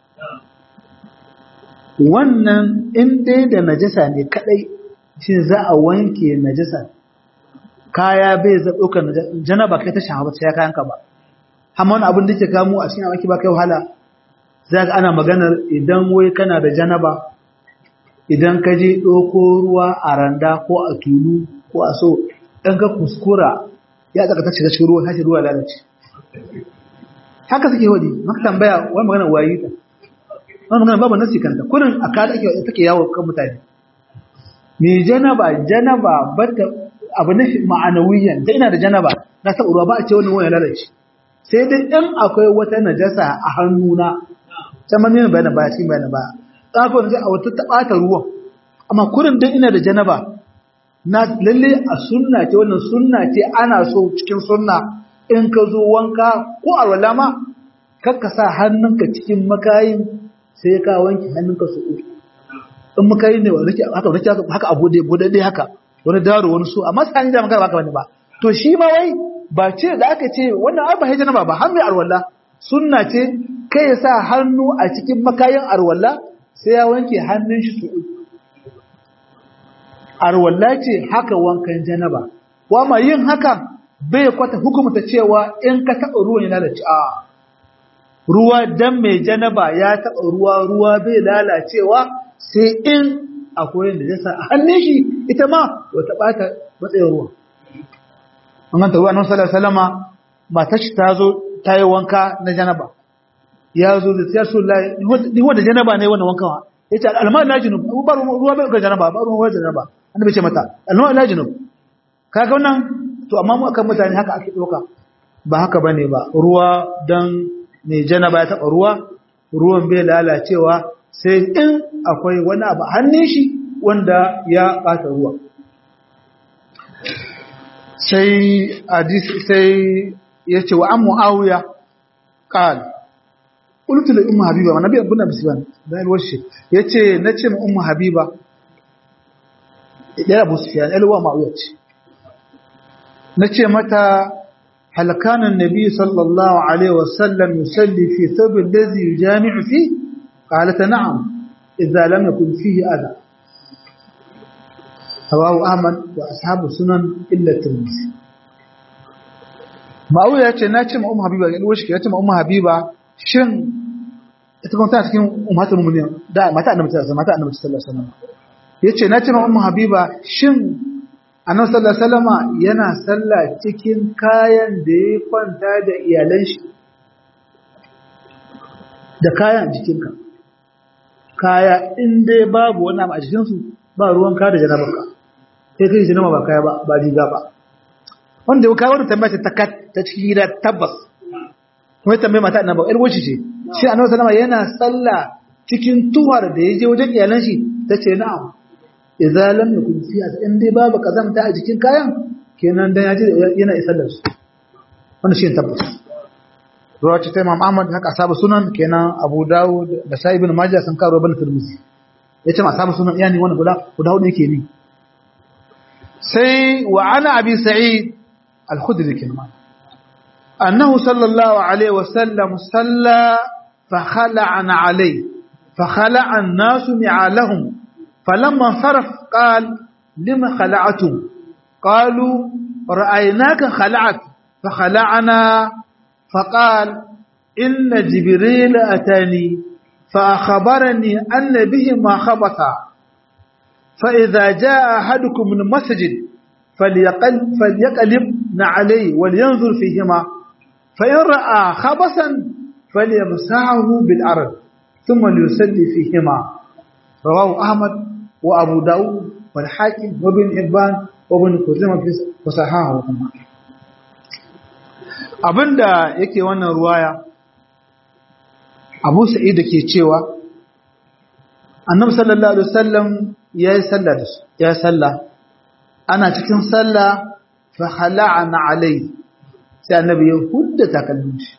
wannan in dai da najasa ne kadai shi za a wanke najasa kaya bai za ɗaukar janaba kai ta shahawa sai ya kayan ka ba amma wani abin da ke kamo a cikin amaki ba kai wahala za ka ana maganar idan wai kana da janaba idan ka je ɗauko ruwa a randa ko a tulu ko a so ɗan ka kuskura ya tsaka ta shiga cikin ruwa tashi ruwa lalace haka suke wadi maka tambaya wani magana wayi ta wani magana babu nasi kanta kurin a kada ake take yawo kan mutane me janaba janaba bata abu ne ma'anawiyan da ina da janaba na taɓa ruwa ba a ce wannan wani lalace sai dai in akwai wata najasa a hannuna ta manyan bayan ba shi bayan ba tsaka wanda a wata taɓata ruwan amma kurin dan ina da janaba na lalle a sunna ce wannan sunna ce ana so cikin sunna in ka zo wanka ko alwala ma kakka sa hannunka cikin makayin sai ka wanke hannunka su uku in makayin ne wani haka wani haka abu da bude dai haka wani daro wani so amma sai da magana baka wani ba to shi ma wai ba ce da aka ce wannan ai ba hijira ba ba har mai alwala sunna ce kai ya sa hannu a cikin makayin alwala sai ya wanke hannun shi su uku arwalla ce haka wankan janaba wa ma yin haka bai kwata hukumta cewa in ka taɓa ruwan ya lalace a ruwa dan mai janaba ya taɓa ruwa ruwa bai lalacewa sai in akwai da jasa a hannun shi ita ma wata ɓata matsayin ruwa an ganta ruwa nan sallar salama matar shi ta zo ta yi wanka na janaba ya zo da siyar sun layi ni wanda janaba ne wannan wankan ya ce alma na junub ba ruwa bai ga janaba ba ruwa bai janaba annabi ce mata alma na junub kaga wannan to amma mu akan mutane haka ake doka ba haka bane ba ruwa dan mai janaba ya taba ruwa ruwan bai lalacewa sai in akwai wani abu hannun shi wanda ya bata ruwa sai hadisi sai yace wa an muawiya qal qultu li ummu habiba nabi abuna bisban dan washi yace nace ma ummu habiba idan abu sufyan alwa muawiya ce nace mata hal kana annabi sallallahu alaihi wasallam yusalli fi thawb alladhi yujami'u fi qalat na'am idza lam yakun fihi adha رواه أحمد وأصحاب السنن إلا الترمذي Ma'auya ya ce na ce ma Ummu Habiba ya ɗuwa shi ya ce ma Ummu Habiba shin ita kuma tana cikin ummatul mu'minin da mata annabi sallallahu mata annabi sallallahu alaihi wasallam yace na ce ma Ummu Habiba shin annabi sallallahu alaihi wasallam yana sallah cikin kayan da ya kwanta da iyalan shi da kayan jikinka kaya in dai babu wani abu a jikinsu ba ruwan ka da janabarka sai kai janaba ba kaya ba ba riga ba wanda ya kawo da tambaya ta kat ta cikin gida tabbas kuma tambaya mata annabi ƴar wuce ce shi annabi sallama yana sallah cikin tuhar da ya je wajen iyalan shi tace na'am idza lam yakun fiha in dai babu kazamta a jikin kayan kenan dan ya je yana isar da su wannan shi tabbas ruwa ce ta Imam Ahmad haka asabu sunan kenan Abu Dawud da Sa'ib ibn Majah sun karo ibn Tirmidhi yace ma asabu sunan yani wannan guda guda hudu yake ni sai wa ana abi sa'id al-khudri kenan annahu sallallahu alaihi wa sallam salla fa khala'a alayhi fa khala'a an-nas mi'alahum falamma saraf qala lima khala'tum qalu ra'aynaka khala'at fa khala'na فقال إن جبريل أتاني فأخبرني أن به ما خبط فإذا جاء أحدكم من مسجد فليقل فليقلب عليه ولينظر فيهما فإن رأى خبصا فليمسحه بالأرض ثم ليصلي فيهما رواه أحمد وأبو داود والحاكم وابن حبان وابن خزيمة في صححه abinda yake wannan ruwaya abu sa'id da ke cewa annabi sallallahu alaihi wasallam ya yi sallah da su ya sallah ana cikin sallah fa khala'ana alai sai annabi ya hudda takalmin shi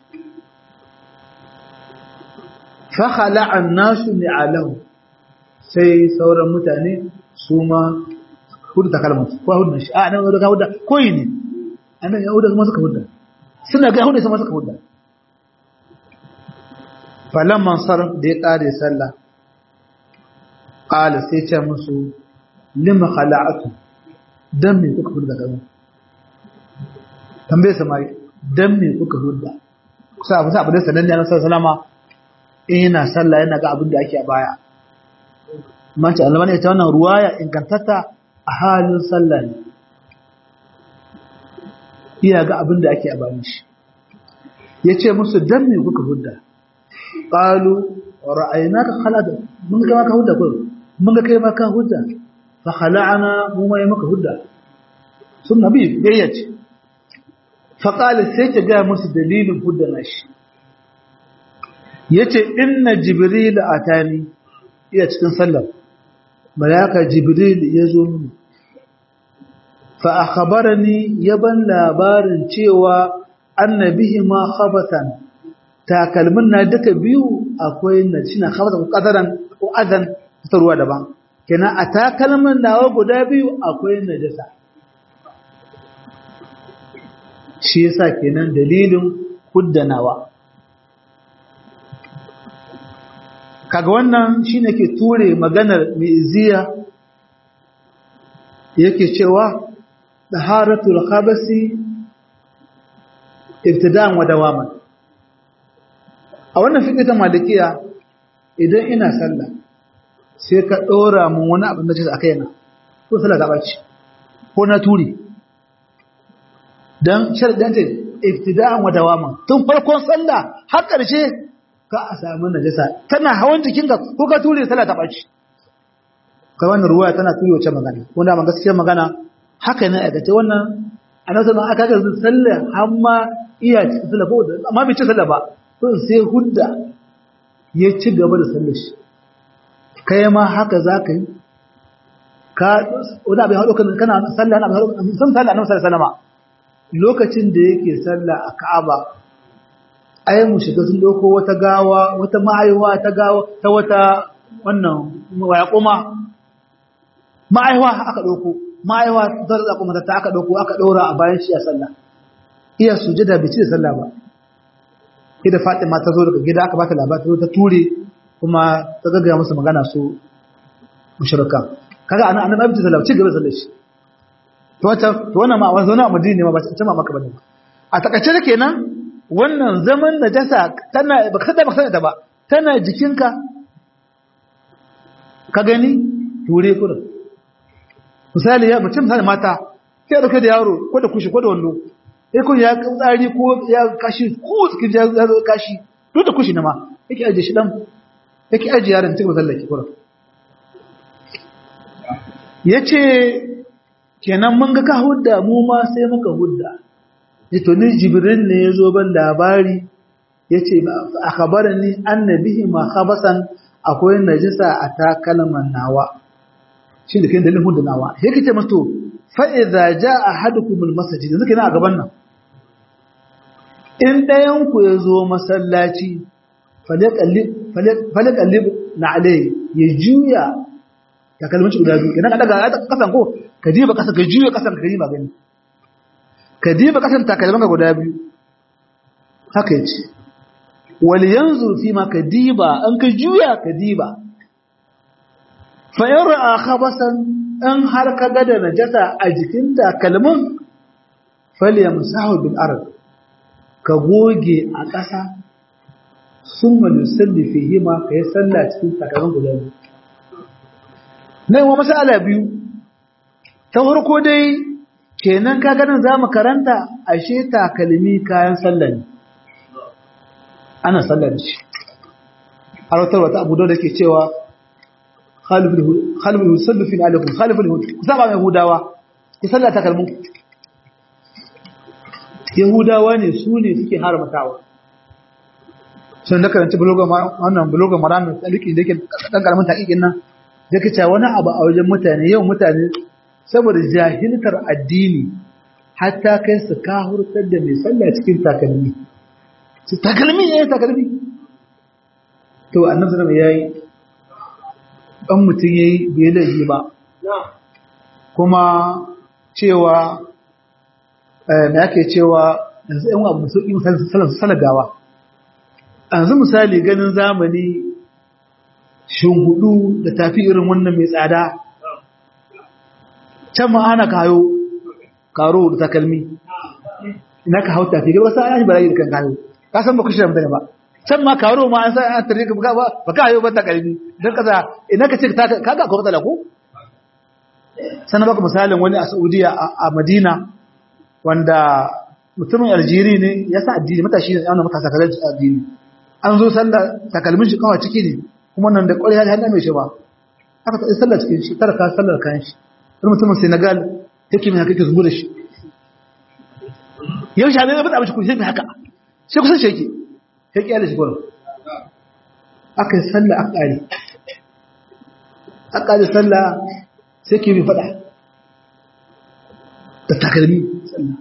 fa khala'an nasu ni'alahu sai sauran mutane su ma hudda takalmin ko hudda shi a nan da hudda koyi ne annabi ya hudda kuma suka hudda suna ga hudu sama suka hudda falamman sarf da ya kare sallah qala sai ce musu lima khala'atu dan me kuka hudda kaza tambaye samari dan me kuka hudda kusa abu abu da sanan ne sallallahu salama ina sallah yana ga abin da ake a baya mace Allah ne ta wannan ruwaya ingantatta a halin sallah ne iya ga abin da ake a bayan shi ya ce musu dan me kuka hudda ƙalu ra'ayina ka halada mun ga maka hudda ko mun ga kai maka hudda fa khala'ana mu mai maka hudda sun nabi gayyace fa qala sai ta ga musu dalilin hudda nashi yace inna jibril atani iya cikin sallar malaka jibril ya zo mini fa akhbarani yaban labarin cewa annabihi ma khabatan takalmin na duka biyu akwai na shine khabatan ko qadaran ko adan ta ruwa daban kenan a takalmin nawa guda biyu akwai najasa shi yasa kenan dalilin huddanawa kaga wannan shine ke ture maganar mi'ziya yake cewa taharatul khabasi ibtida'an wa dawaman a wannan fiqh ta malikiya idan ina sallah sai ka dora mun wani abin da ce a kaina ko sallah ta bace ko na turi dan sharadin ce ibtida'an wa dawaman tun farkon sallah har karshe ka a samu najasa tana hawan jikinka ko ka ture sallah ta bace kai wannan ruwaya tana turi wace magana wanda ma gaskiyar magana haka ne a gace wannan annabi sallallahu aka ga sallah amma iya cikin sallah ko amma bai ci sallah ba to sai hudda ya ci gaba da sallar shi kai ma haka za ka yi ka wani abin haɗo kana sallah na abin san sallah annabi sallallahu alaihi lokacin da yake sallah a Ka'aba ai mu shiga sun doko wata gawa wata ma'aiwa ta gawa ta wata wannan waya kuma ma'aiwa aka doko ma'aiwa ta da kuma ta aka doko aka dora a bayan shi a sallah iya sujada bai ci da sallah ba ida Fatima ta zo daga gida aka bata labari ta ture kuma ta gaggaya musu magana su mushrika kaga anan annabi bai sallah ci gaba da sallar shi to wata to wannan ma wannan a Madina ne ma ba ta ma maka bane a takaice da kenan wannan zaman najasa tana baka sada baka sada ba tana jikinka ka gani ture kurin misali ya mutum misali mata sai dauke da yaro ko da kushi ko da wando sai kun ya tsari ko ya kashi ko cikin ya zo kashi duk da kushi na ma yake aje shi dan yake aje yaron cikin sallaki kurin yace kenan mun ga ka hudda mu ma sai muka hudda to ni jibril ne ya zo ban labari ya ce a kabarin ni annabihi ma khabasan akwai najisa a takalman nawa shi da kai dalilin hudu nawa ya kace masto fa idza jaa ahadukumul masjid yanzu kenan a gaban nan in dayan ku ya zo masallaci falaqallib na alai ya juya takalmin shi guda biyu kenan ka daga kasan ko ka jiba kasan ka juya kasan ka yi magani ka diba kasan takalmanka guda biyu haka yace wal yanzu fi ma ka diba an ka juya ka diba fa in ra'a khabasan in har ka ga da najasa a jikin takalmin falyamsahu bil ard ka goge a ƙasa summa yusalli fihi ma ka yi sallah cikin takalmin guda biyu nan wa masala biyu ta farko dai kenan ka ganin za mu karanta ashe takalmi kayan sallah ne ana sallah da shi har wata wata abu da ke cewa khalifin yusallu fi alaikum khalifin yahudu ku saba mai yahudawa ki sallah takalmin yahudawa ne su ne suke haramtawa sun da karanci bulogan wannan bulogan maran da liki da yake dan karamin takikin nan yake cewa wani abu a wajen mutane yau mutane saboda jahiltar addini hatta kai su kahurtar da mai sallah cikin takalmi su takalmi ya yi takalmi to annabi sallallahu yayi dan mutum yayi bai laifi ba kuma cewa me yake cewa yanzu ɗan abu su yi salagawa yanzu misali ganin zamani shingudu da tafi irin wannan mai tsada can ma ana kayo karo da takalmi ina ka hau tafi gaba sai an barayi da kan kayo ka san ba ku shirya mutane ba can ma karo ma an san an tare ka ba ba ka hayo ba takalmi dan kaza ina ka ce ka ga ko matsala ko sanan baka misalin wani a Saudiya a Madina wanda mutumin aljiri ne ya sa addini matashi ne yana matasa kaga addini an zo sallah takalmin shi kawai ciki ne kuma nan da ƙwarya hannu mai shi ba aka ta sallah cikin shi tara ka sallar kayan shi wani mutumin senegal yake mai haka ke zubo da shi yau shi ne ya bada abinci kusa mai haka sai kusan shi yake ya kyale shi gwamnati aka yi sallah aka ƙare aka ƙare sallah sai ke mai faɗa da takalmi sallah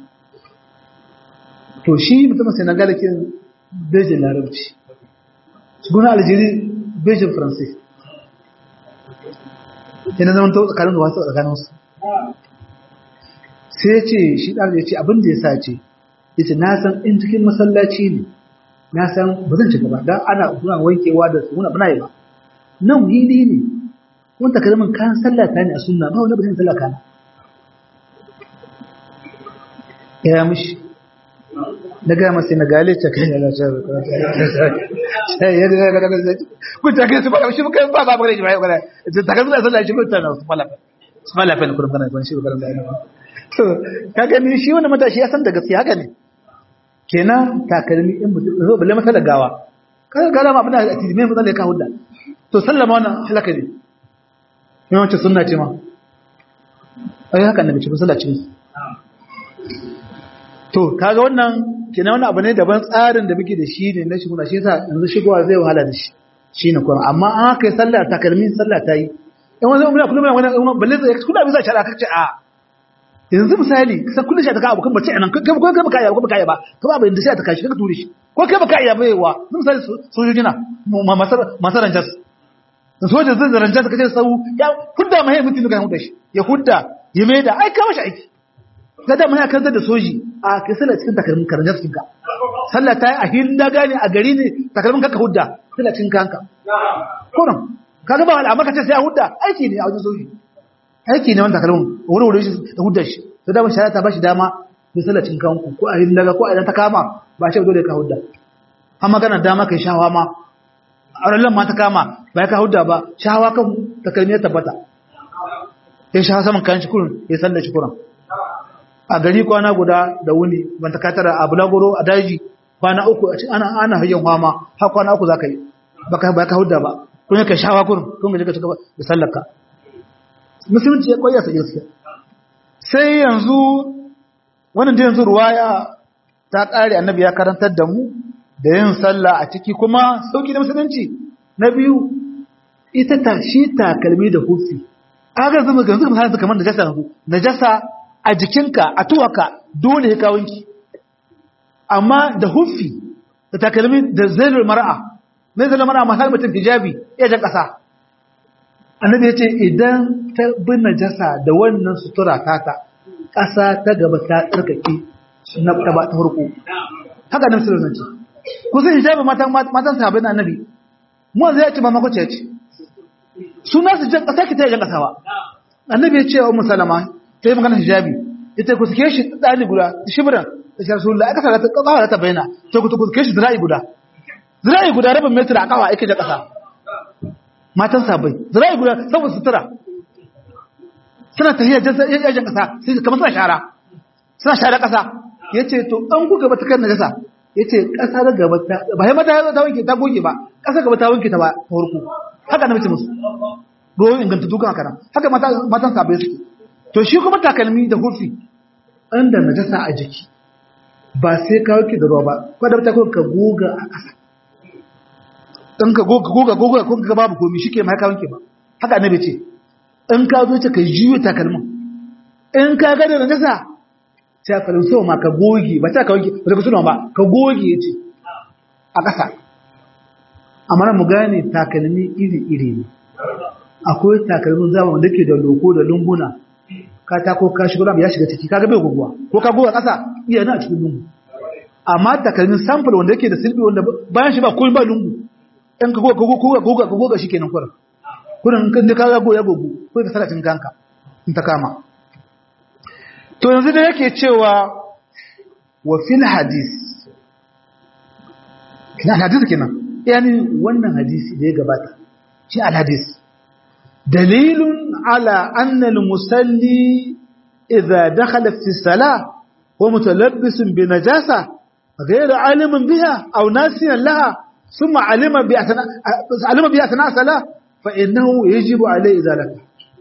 to shi mutumin senegal ke bejin larabci su guna aljiri bejin faransai yana zama ta tsakanin da wasu tsakanin su sai ce shi ɗan ya ce abin da ya sa ce ya ce na san in cikin masallaci ne na san ba zan shiga ba don ana kuna wankewa da su muna bana yi ba nan hili ne kuma takalmin kayan sallata ne a sunna ba wani ba zan sallaka na ya mishi na gaya masu na gale ta kan yana can sai ya ga ga ga kun ta kai su ba shi muka ba ba bare ji ba bare ta kan sallah shi kun ta su fala su fala fa ne kun kana kun shi ba da ina so kaga ni shi wannan matashi ya san da gaskiya haka ne kenan takalmi in mutum zo balle masa da gawa kaga gara ma abin da ake mai matsala ka hudda to sallama wannan halaka ne yawanci sunna ce ma ai haka ne bice sallah ce to kaga wannan kenan wannan abu ne daban tsarin da muke da shi ne na shiguna shi yasa yanzu shigowa zai wahala da shi shine kuma amma an haka yi sallah takalmi sallah ta yi in wani umma kullum wani balle zai kullum abin zai shara kace a yanzu misali sai kullum shi ta kawo kan bace anan kai kai kai baka yi ba baka yi ba to ba inda sai ta kashi ka ture shi ko kai baka yi ba yawa misali sojoji na masar masaran jas sojoji zai zaran jas kace sau ya hudda mai mutum ga hudda shi ya hudda ya mai da ai ka mashi aiki kada mun ya kantar da soji a kai sallah cikin takalmin karanjar cikin ka sallah ta yi a hinda gane a gari ne takalmin ka hudda sallah cikin kanka kurum kaga ba al'amma ka ce sai ya hudda aiki ne a wajen soji aiki ne wannan takalmin wuri wuri shi da hudda shi to da mun shari'a ta bashi dama da sallah cikin kanku ko a hinda ga ko a idan ta kama ba ce dole ka hudda har magana dama kai shawa ma a rallan ma ta kama ba ka hudda ba shawa kan takalmi ya tabbata ya shawa saman kan shi kurun ya sallah shi kurun a gari kwana guda da wuni ban ta katara a bulagoro a daji kwana uku a ana ana hajjan fama har kwana uku zaka yi baka ba ka hudda ba kun ka shawa kun kun ga ka cigaba da sallarka musulunci ya koyar sa gaskiya sai yanzu wannan da yanzu ruwaya ta kare annabi ya karantar da mu da yin sallah a ciki kuma sauki da musulunci na biyu ita ta shi takalmi da hufi aga zama ga yanzu kamar kamar najasa yanzu najasa a jikinka a tuwaka dole ya kawunki amma da huffi da takalmi da zailar mara'a mai zailar mara'a masu mutum hijabi ya jan ƙasa annabi ya ce idan ta bi najasa da wannan sutura tata ƙasa ta gaba ta tsarkake na ta ba ta farko haka nan sirrin ce kusan hijabi matan matan sahabbai na annabi mu zai ce ba makwace ya ce suna su jan ƙasa ki ta jan ƙasa ba annabi ya ce wa musalama ta yi magana hijabi ita ku suke shi ɗani guda shibiran da shi rasulullah aka sa ta kawo ta bayyana to ku ku suke shi zira'i guda zira'i guda rabin metra a kawa ake da ƙasa matan sabai zira'i guda saboda sutura suna tafiya yajen ƙasa sai kamar suna shara suna shara ƙasa ya ce to an ku gaba ta kan najasa ya ce ƙasa da gaba ta ba ya mata ta wanke ta goge ba ƙasa gaba ta wanke ta ba ta farko haka na mace musu ruwan inganta dukan haka nan haka matan sabai suke to shi kuma takalmi da hufi inda najasa a jiki ba sai ka wanke da ruwa ba ko da ta ka goga a ƙasa in ka goga goga goga ko ka babu komi shike mai ka wanke ba haka annabi ce in ka zo ta kai jiyo takalmin in ka ga da najasa sai ka so ma ka goge ba ta ka wanke ba ka suna ba ka goge yace a ƙasa amma mu gane takalmi iri iri ne akwai takalmin zamani da ke da loko da lunguna katako ka shigo ya shiga ciki kaga bai guguwa ko ka goga kasa iya na cikin lungu amma takalmin sample wanda yake da silbi wanda bayan shi ba komai ba lungu in ka goga goga goga goga goga shikenan kurin kurin kan da kaga goya gogu ko ka salatin kanka in ta kama to yanzu da yake cewa wa fil hadis kina hadisi kenan yani wannan hadisi da ya gabata shi al hadis dalilun ala anna al musalli idza dakhala fi salah ko mutalabbisun bi najasa ghayra alimin biha aw nasiyan laha thumma alima bi asna alima bi asna sala fa innahu yajibu alayhi zalika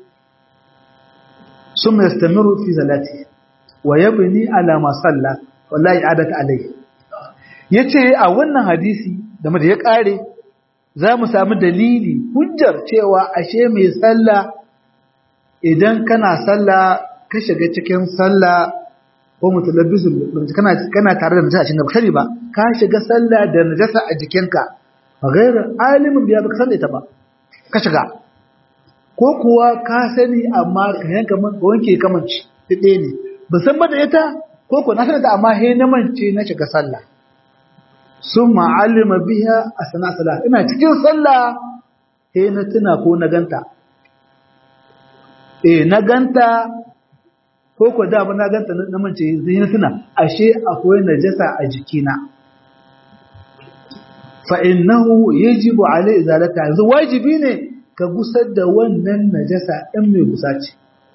thumma yastamiru fi zalati wa yabni ala ma salla wallahi adata alayhi yace a wannan hadisi da da ya kare za mu samu dalili hujjar cewa ashe mai sallah idan kana sallah ka shiga cikin sallah ko mutalabbisul kana kana tare da najasa cikin kari ba ka shiga sallah da najasa a jikinka ba gairar alimin biya baka sani ta ba ka shiga ko kuwa ka sani amma ka yanka man wanke kamanci ɗaya ne ba san ba da ita ko ko na sani ta amma he na mance na shiga sallah sun ma'alima biya a sana sallah ina cikin sallah he na tuna ko na ganta eh na ganta ko ko da ba na ganta na mance zai na tuna ashe akwai najasa a jikina fa innahu yajibu alai izalata yanzu wajibi ne ka gusar da wannan najasa in mai gusa ce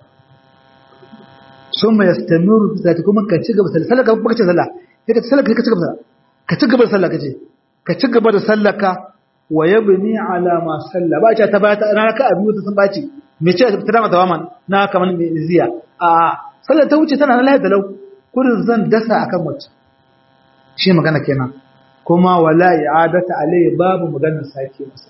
summa yastamiru zata kuma ka ci gaba sallah ka kuma ka ci sallah sai ka ci sallah ka ci gaba ka ci gaba da sallah kace ka ci gaba da sallaka wa yabni ala ma salla ba ta ba ta raka abu ta sun baci me ce ta dama tawaman na kaman me ziya a sallar ta wuce tana na lahi dalau kurin zan dasa akan wacce shi magana kenan kuma wala i'adata alayhi babu maganar sake masa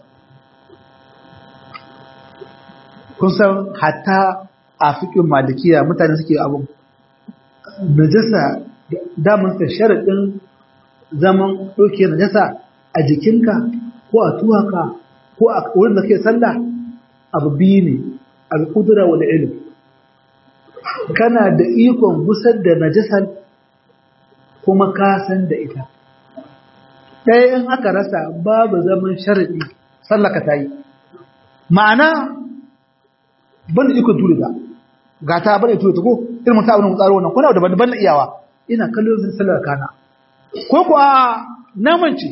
kun san hatta a fikin malikiya mutane suke abun najasa damun ta sharadin zaman ɗauke najasa a jikinka ko a tuwaka ko a wurin da ke sallah abu biyu ne al-qudra wal ilm kana da ikon gusar da najasar kuma ka san da ita ɗaya in aka rasa babu zaman sharaɗi sallaka ta yi ma'ana ban da ikon ture ta ga ta ban da ture ta ko irin ta abin tsaro wannan kuna da ban da iyawa ina kallon zan sallar kana ko kuwa namanci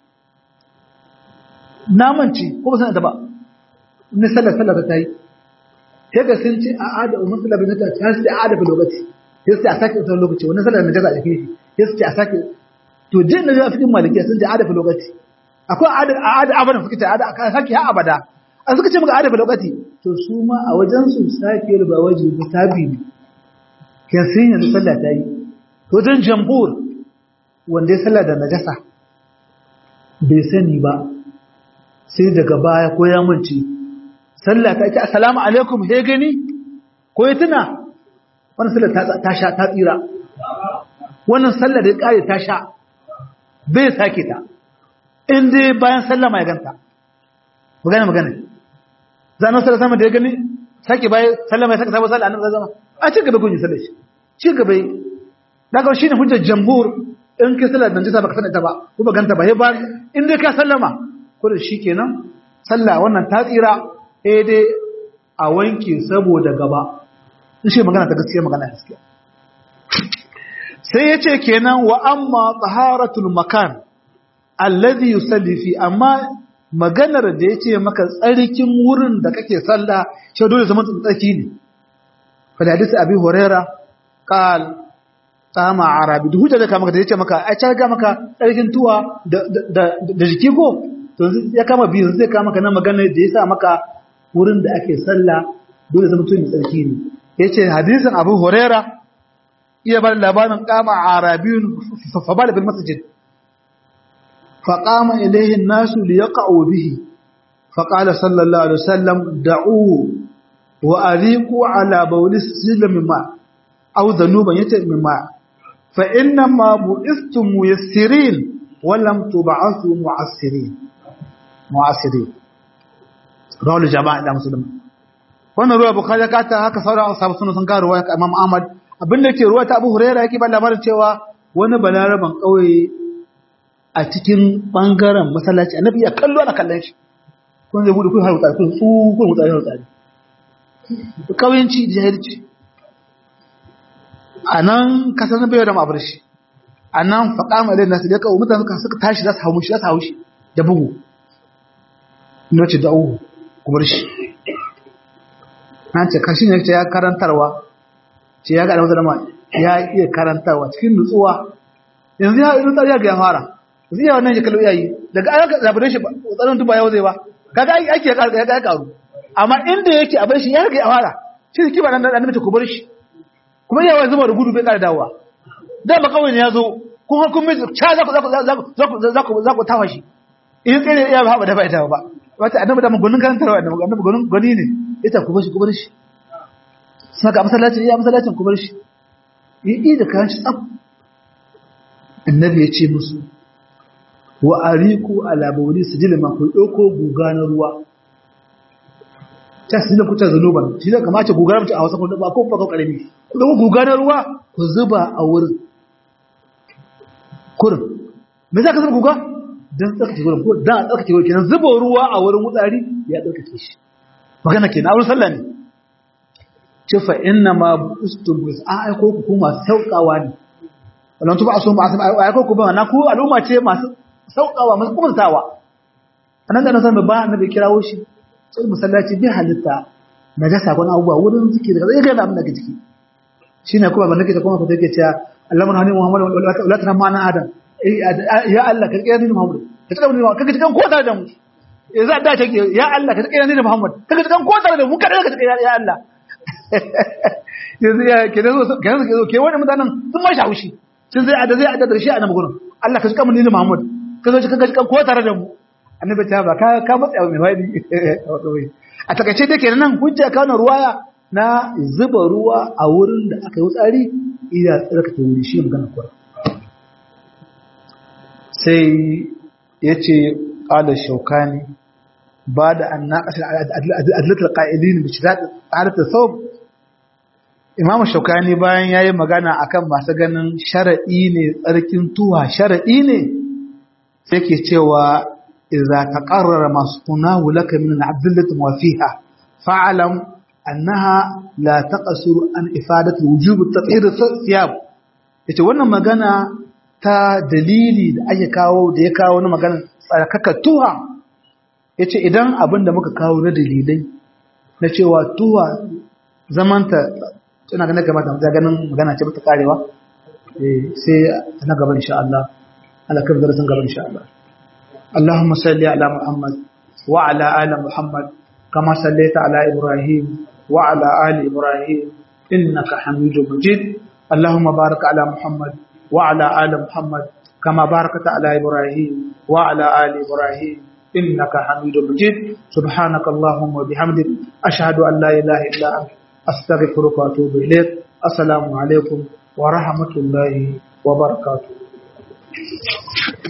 namanci ko ba san ta ba ne sallar sallar ta yi sai ga sun ce a ada umar sallar bin ta ta sai a ada fi lokaci sai sai a sake tsawon lokaci wannan sallar najaza a jikin shi sai su ce a sake to jin da fikin malikiya sun ce a ada fi lokaci akwai a ada abadan suka ce a ada a sake ha abada an suka ce maka a ada fi lokaci to su ma a wajen su sake ruba waje da tabi ne ke sun yanzu sallah ta yi to wajen jambur wanda ya sallah da najasa bai sani ba sai daga baya ko ya mance sallah ta ce assalamu alaikum he gani ko ya tuna wannan sallah ta sha ta tsira wannan sallah da ya kare ta sha bai sake ta in dai bayan sallah mai ganta magana magana zanen sallah sama da ya gani sake bayan sallah mai sake sabon sallah annabi zama a ci gaba gunyi sallah shi ci gaba daga shi ne hujjar jamhur in kai sallah da jisa baka sanar ta ba ko ba ganta ba he ba in dai ka sallama ko da shi kenan sallah wannan ta tsira eh dai a wanke saboda gaba in shi magana ta gaskiya magana gaskiya sai yace kenan wa amma taharatul makan alladhi yusalli fi amma maganar da yace maka tsarkin wurin da kake sallah shi dole zaman tsarki ne fa hadisi abi huraira qal tama arabi duk hujja da ka maka da yace maka ai ta ga maka tsarkin tuwa da da jiki ko to ya kama biyu zai kama maka na magana da yasa maka wurin da ake sallah dole zama mutum tsarki ne yace hadisin Abu Huraira iya bar labarin kama arabiyun fa bala bil masjid fa qama ilayhi an-nasu li yaqa'u bihi fa qala sallallahu alaihi wasallam da'u wa ariqu ala bawli sillam mimma aw dhanuban yace mimma fa inna ma bu'istum muyassirin wa lam tub'athu mu'assirin mu'assirin rawar jama'a da musulmi wannan ruwa bukhari ka ta haka sauran ashabu sunna sun karuwa ka imam ahmad abin da yake ruwa ta abu huraira yake ba labarin cewa wani balaraban kauye a cikin bangaren masallaci annabi ya kallo ana kallon shi kun zai bude kun har wutsari kun tsu kun wutsari har wutsari kauyenci da jahilci a nan kasar na bayar da ma'abar shi a nan faƙa mai lai nasu da kawo mutane suka tashi za su hau shi za su hau shi da bugu ina ce da'uhu kuma shi na ce kashi ne ya karantarwa ce ya ga da wata dama ya iya karantawa cikin nutsuwa yanzu ya irin tsariya ga ya fara yanzu ya wannan shekaru ya yi daga ayyuka zabirin shi tsarin tuba yau zai ba kaga aiki ya karu amma inda yake a bar shi ya riga ya fara shi ne kiba nan da mace ku bar shi kuma yawa zuba da gudu bai kara dawowa da ba kawai ne ya zo kun har kun mai ca za ku za ku za ku za ku za ku tawa shi in tsere ya ba da ba ita ba wata annabi da magunin karantarwa annabi annabi gunin gani ne ita ku bar shi ku bar shi saka masallaci ya masallacin ku bar shi yi da kayan shi tsaf annabi ya ce musu wa ariku ala bawli sijilma ku dauko guga na ruwa ta sinin kuta zanuban shi da kamace guga mutu a wasu kun ba ko ba ko karami ku dauko guga na ruwa ku zuba a wurin kurin me za ka zuba guga dan tsarkake wurin ko dan tsarkake wurin kenan zuba ruwa a wurin wutsari ya tsarkake shi magana kenan a wurin sallah ne ce fa inna ma bustum bis a aiko ku kuma saukawa ne wannan tuba aso ba a aiko ku ba na ku al'umma ce masu saukawa masu kumtawa anan da na san ba annabi kirawo shi sai musallaci bi halitta na ga sakon abubuwa wurin zike daga zai ga abin daga ciki shine kuma ban nake ta kuma ko take cewa Allahumma hani Muhammad wala ta mana Adam ya Allah ka kira ni Muhammad ka tsaka ni ka ga kan ko tare da mu za da ta ya Allah ka kira ni Muhammad ka ga kan ko tare da mu kada ka kira ya Allah yanzu ya ke zo ke zo ke wani mutanen sun ma shawushi sun zai ada zai ada da shi a nan gurin Allah ka tsaka ni Muhammad ka zo ka ga kan ko tare da mu annabi ta ba ka ka matsa mai wani a takaice dai kenan nan hujja ka na ruwaya na zuba ruwa a wurin da aka yi tsari ina tsarkake wuri shi magana kuwa sai ya ce ƙalar shaukani ba da an naƙasar adlatar ƙa'ilin da shirya tsaratar sau imam shaukani bayan ya yi magana akan masu ganin shara'i ne tsarkin tuwa shara'i ne sai ke cewa إذا تقرر ما صناه لك من العبدلة وفيها فاعلم أنها لا تقصر عن إفادة وجوب التطهير الثياب yace wannan magana ta dalili da ake kawo da ya kawo na magana tsarkaka tuha yace idan abin da muka kawo na dalilai na cewa tuha zamanta tana ganin kamata mu ganin magana ce bata karewa sai na gaba insha Allah Allah kan darasin gaba insha Allah اللهم صل على محمد وعلى آل محمد كما صليت على إبراهيم وعلى آل إبراهيم إنك حميد مجيد اللهم بارك على محمد وعلى آل محمد كما باركت على إبراهيم وعلى آل إبراهيم إنك حميد مجيد سبحانك اللهم وبحمدك أشهد أن لا إله إلا أنت أستغفرك وأتوب إليك السلام عليكم ورحمة الله وبركاته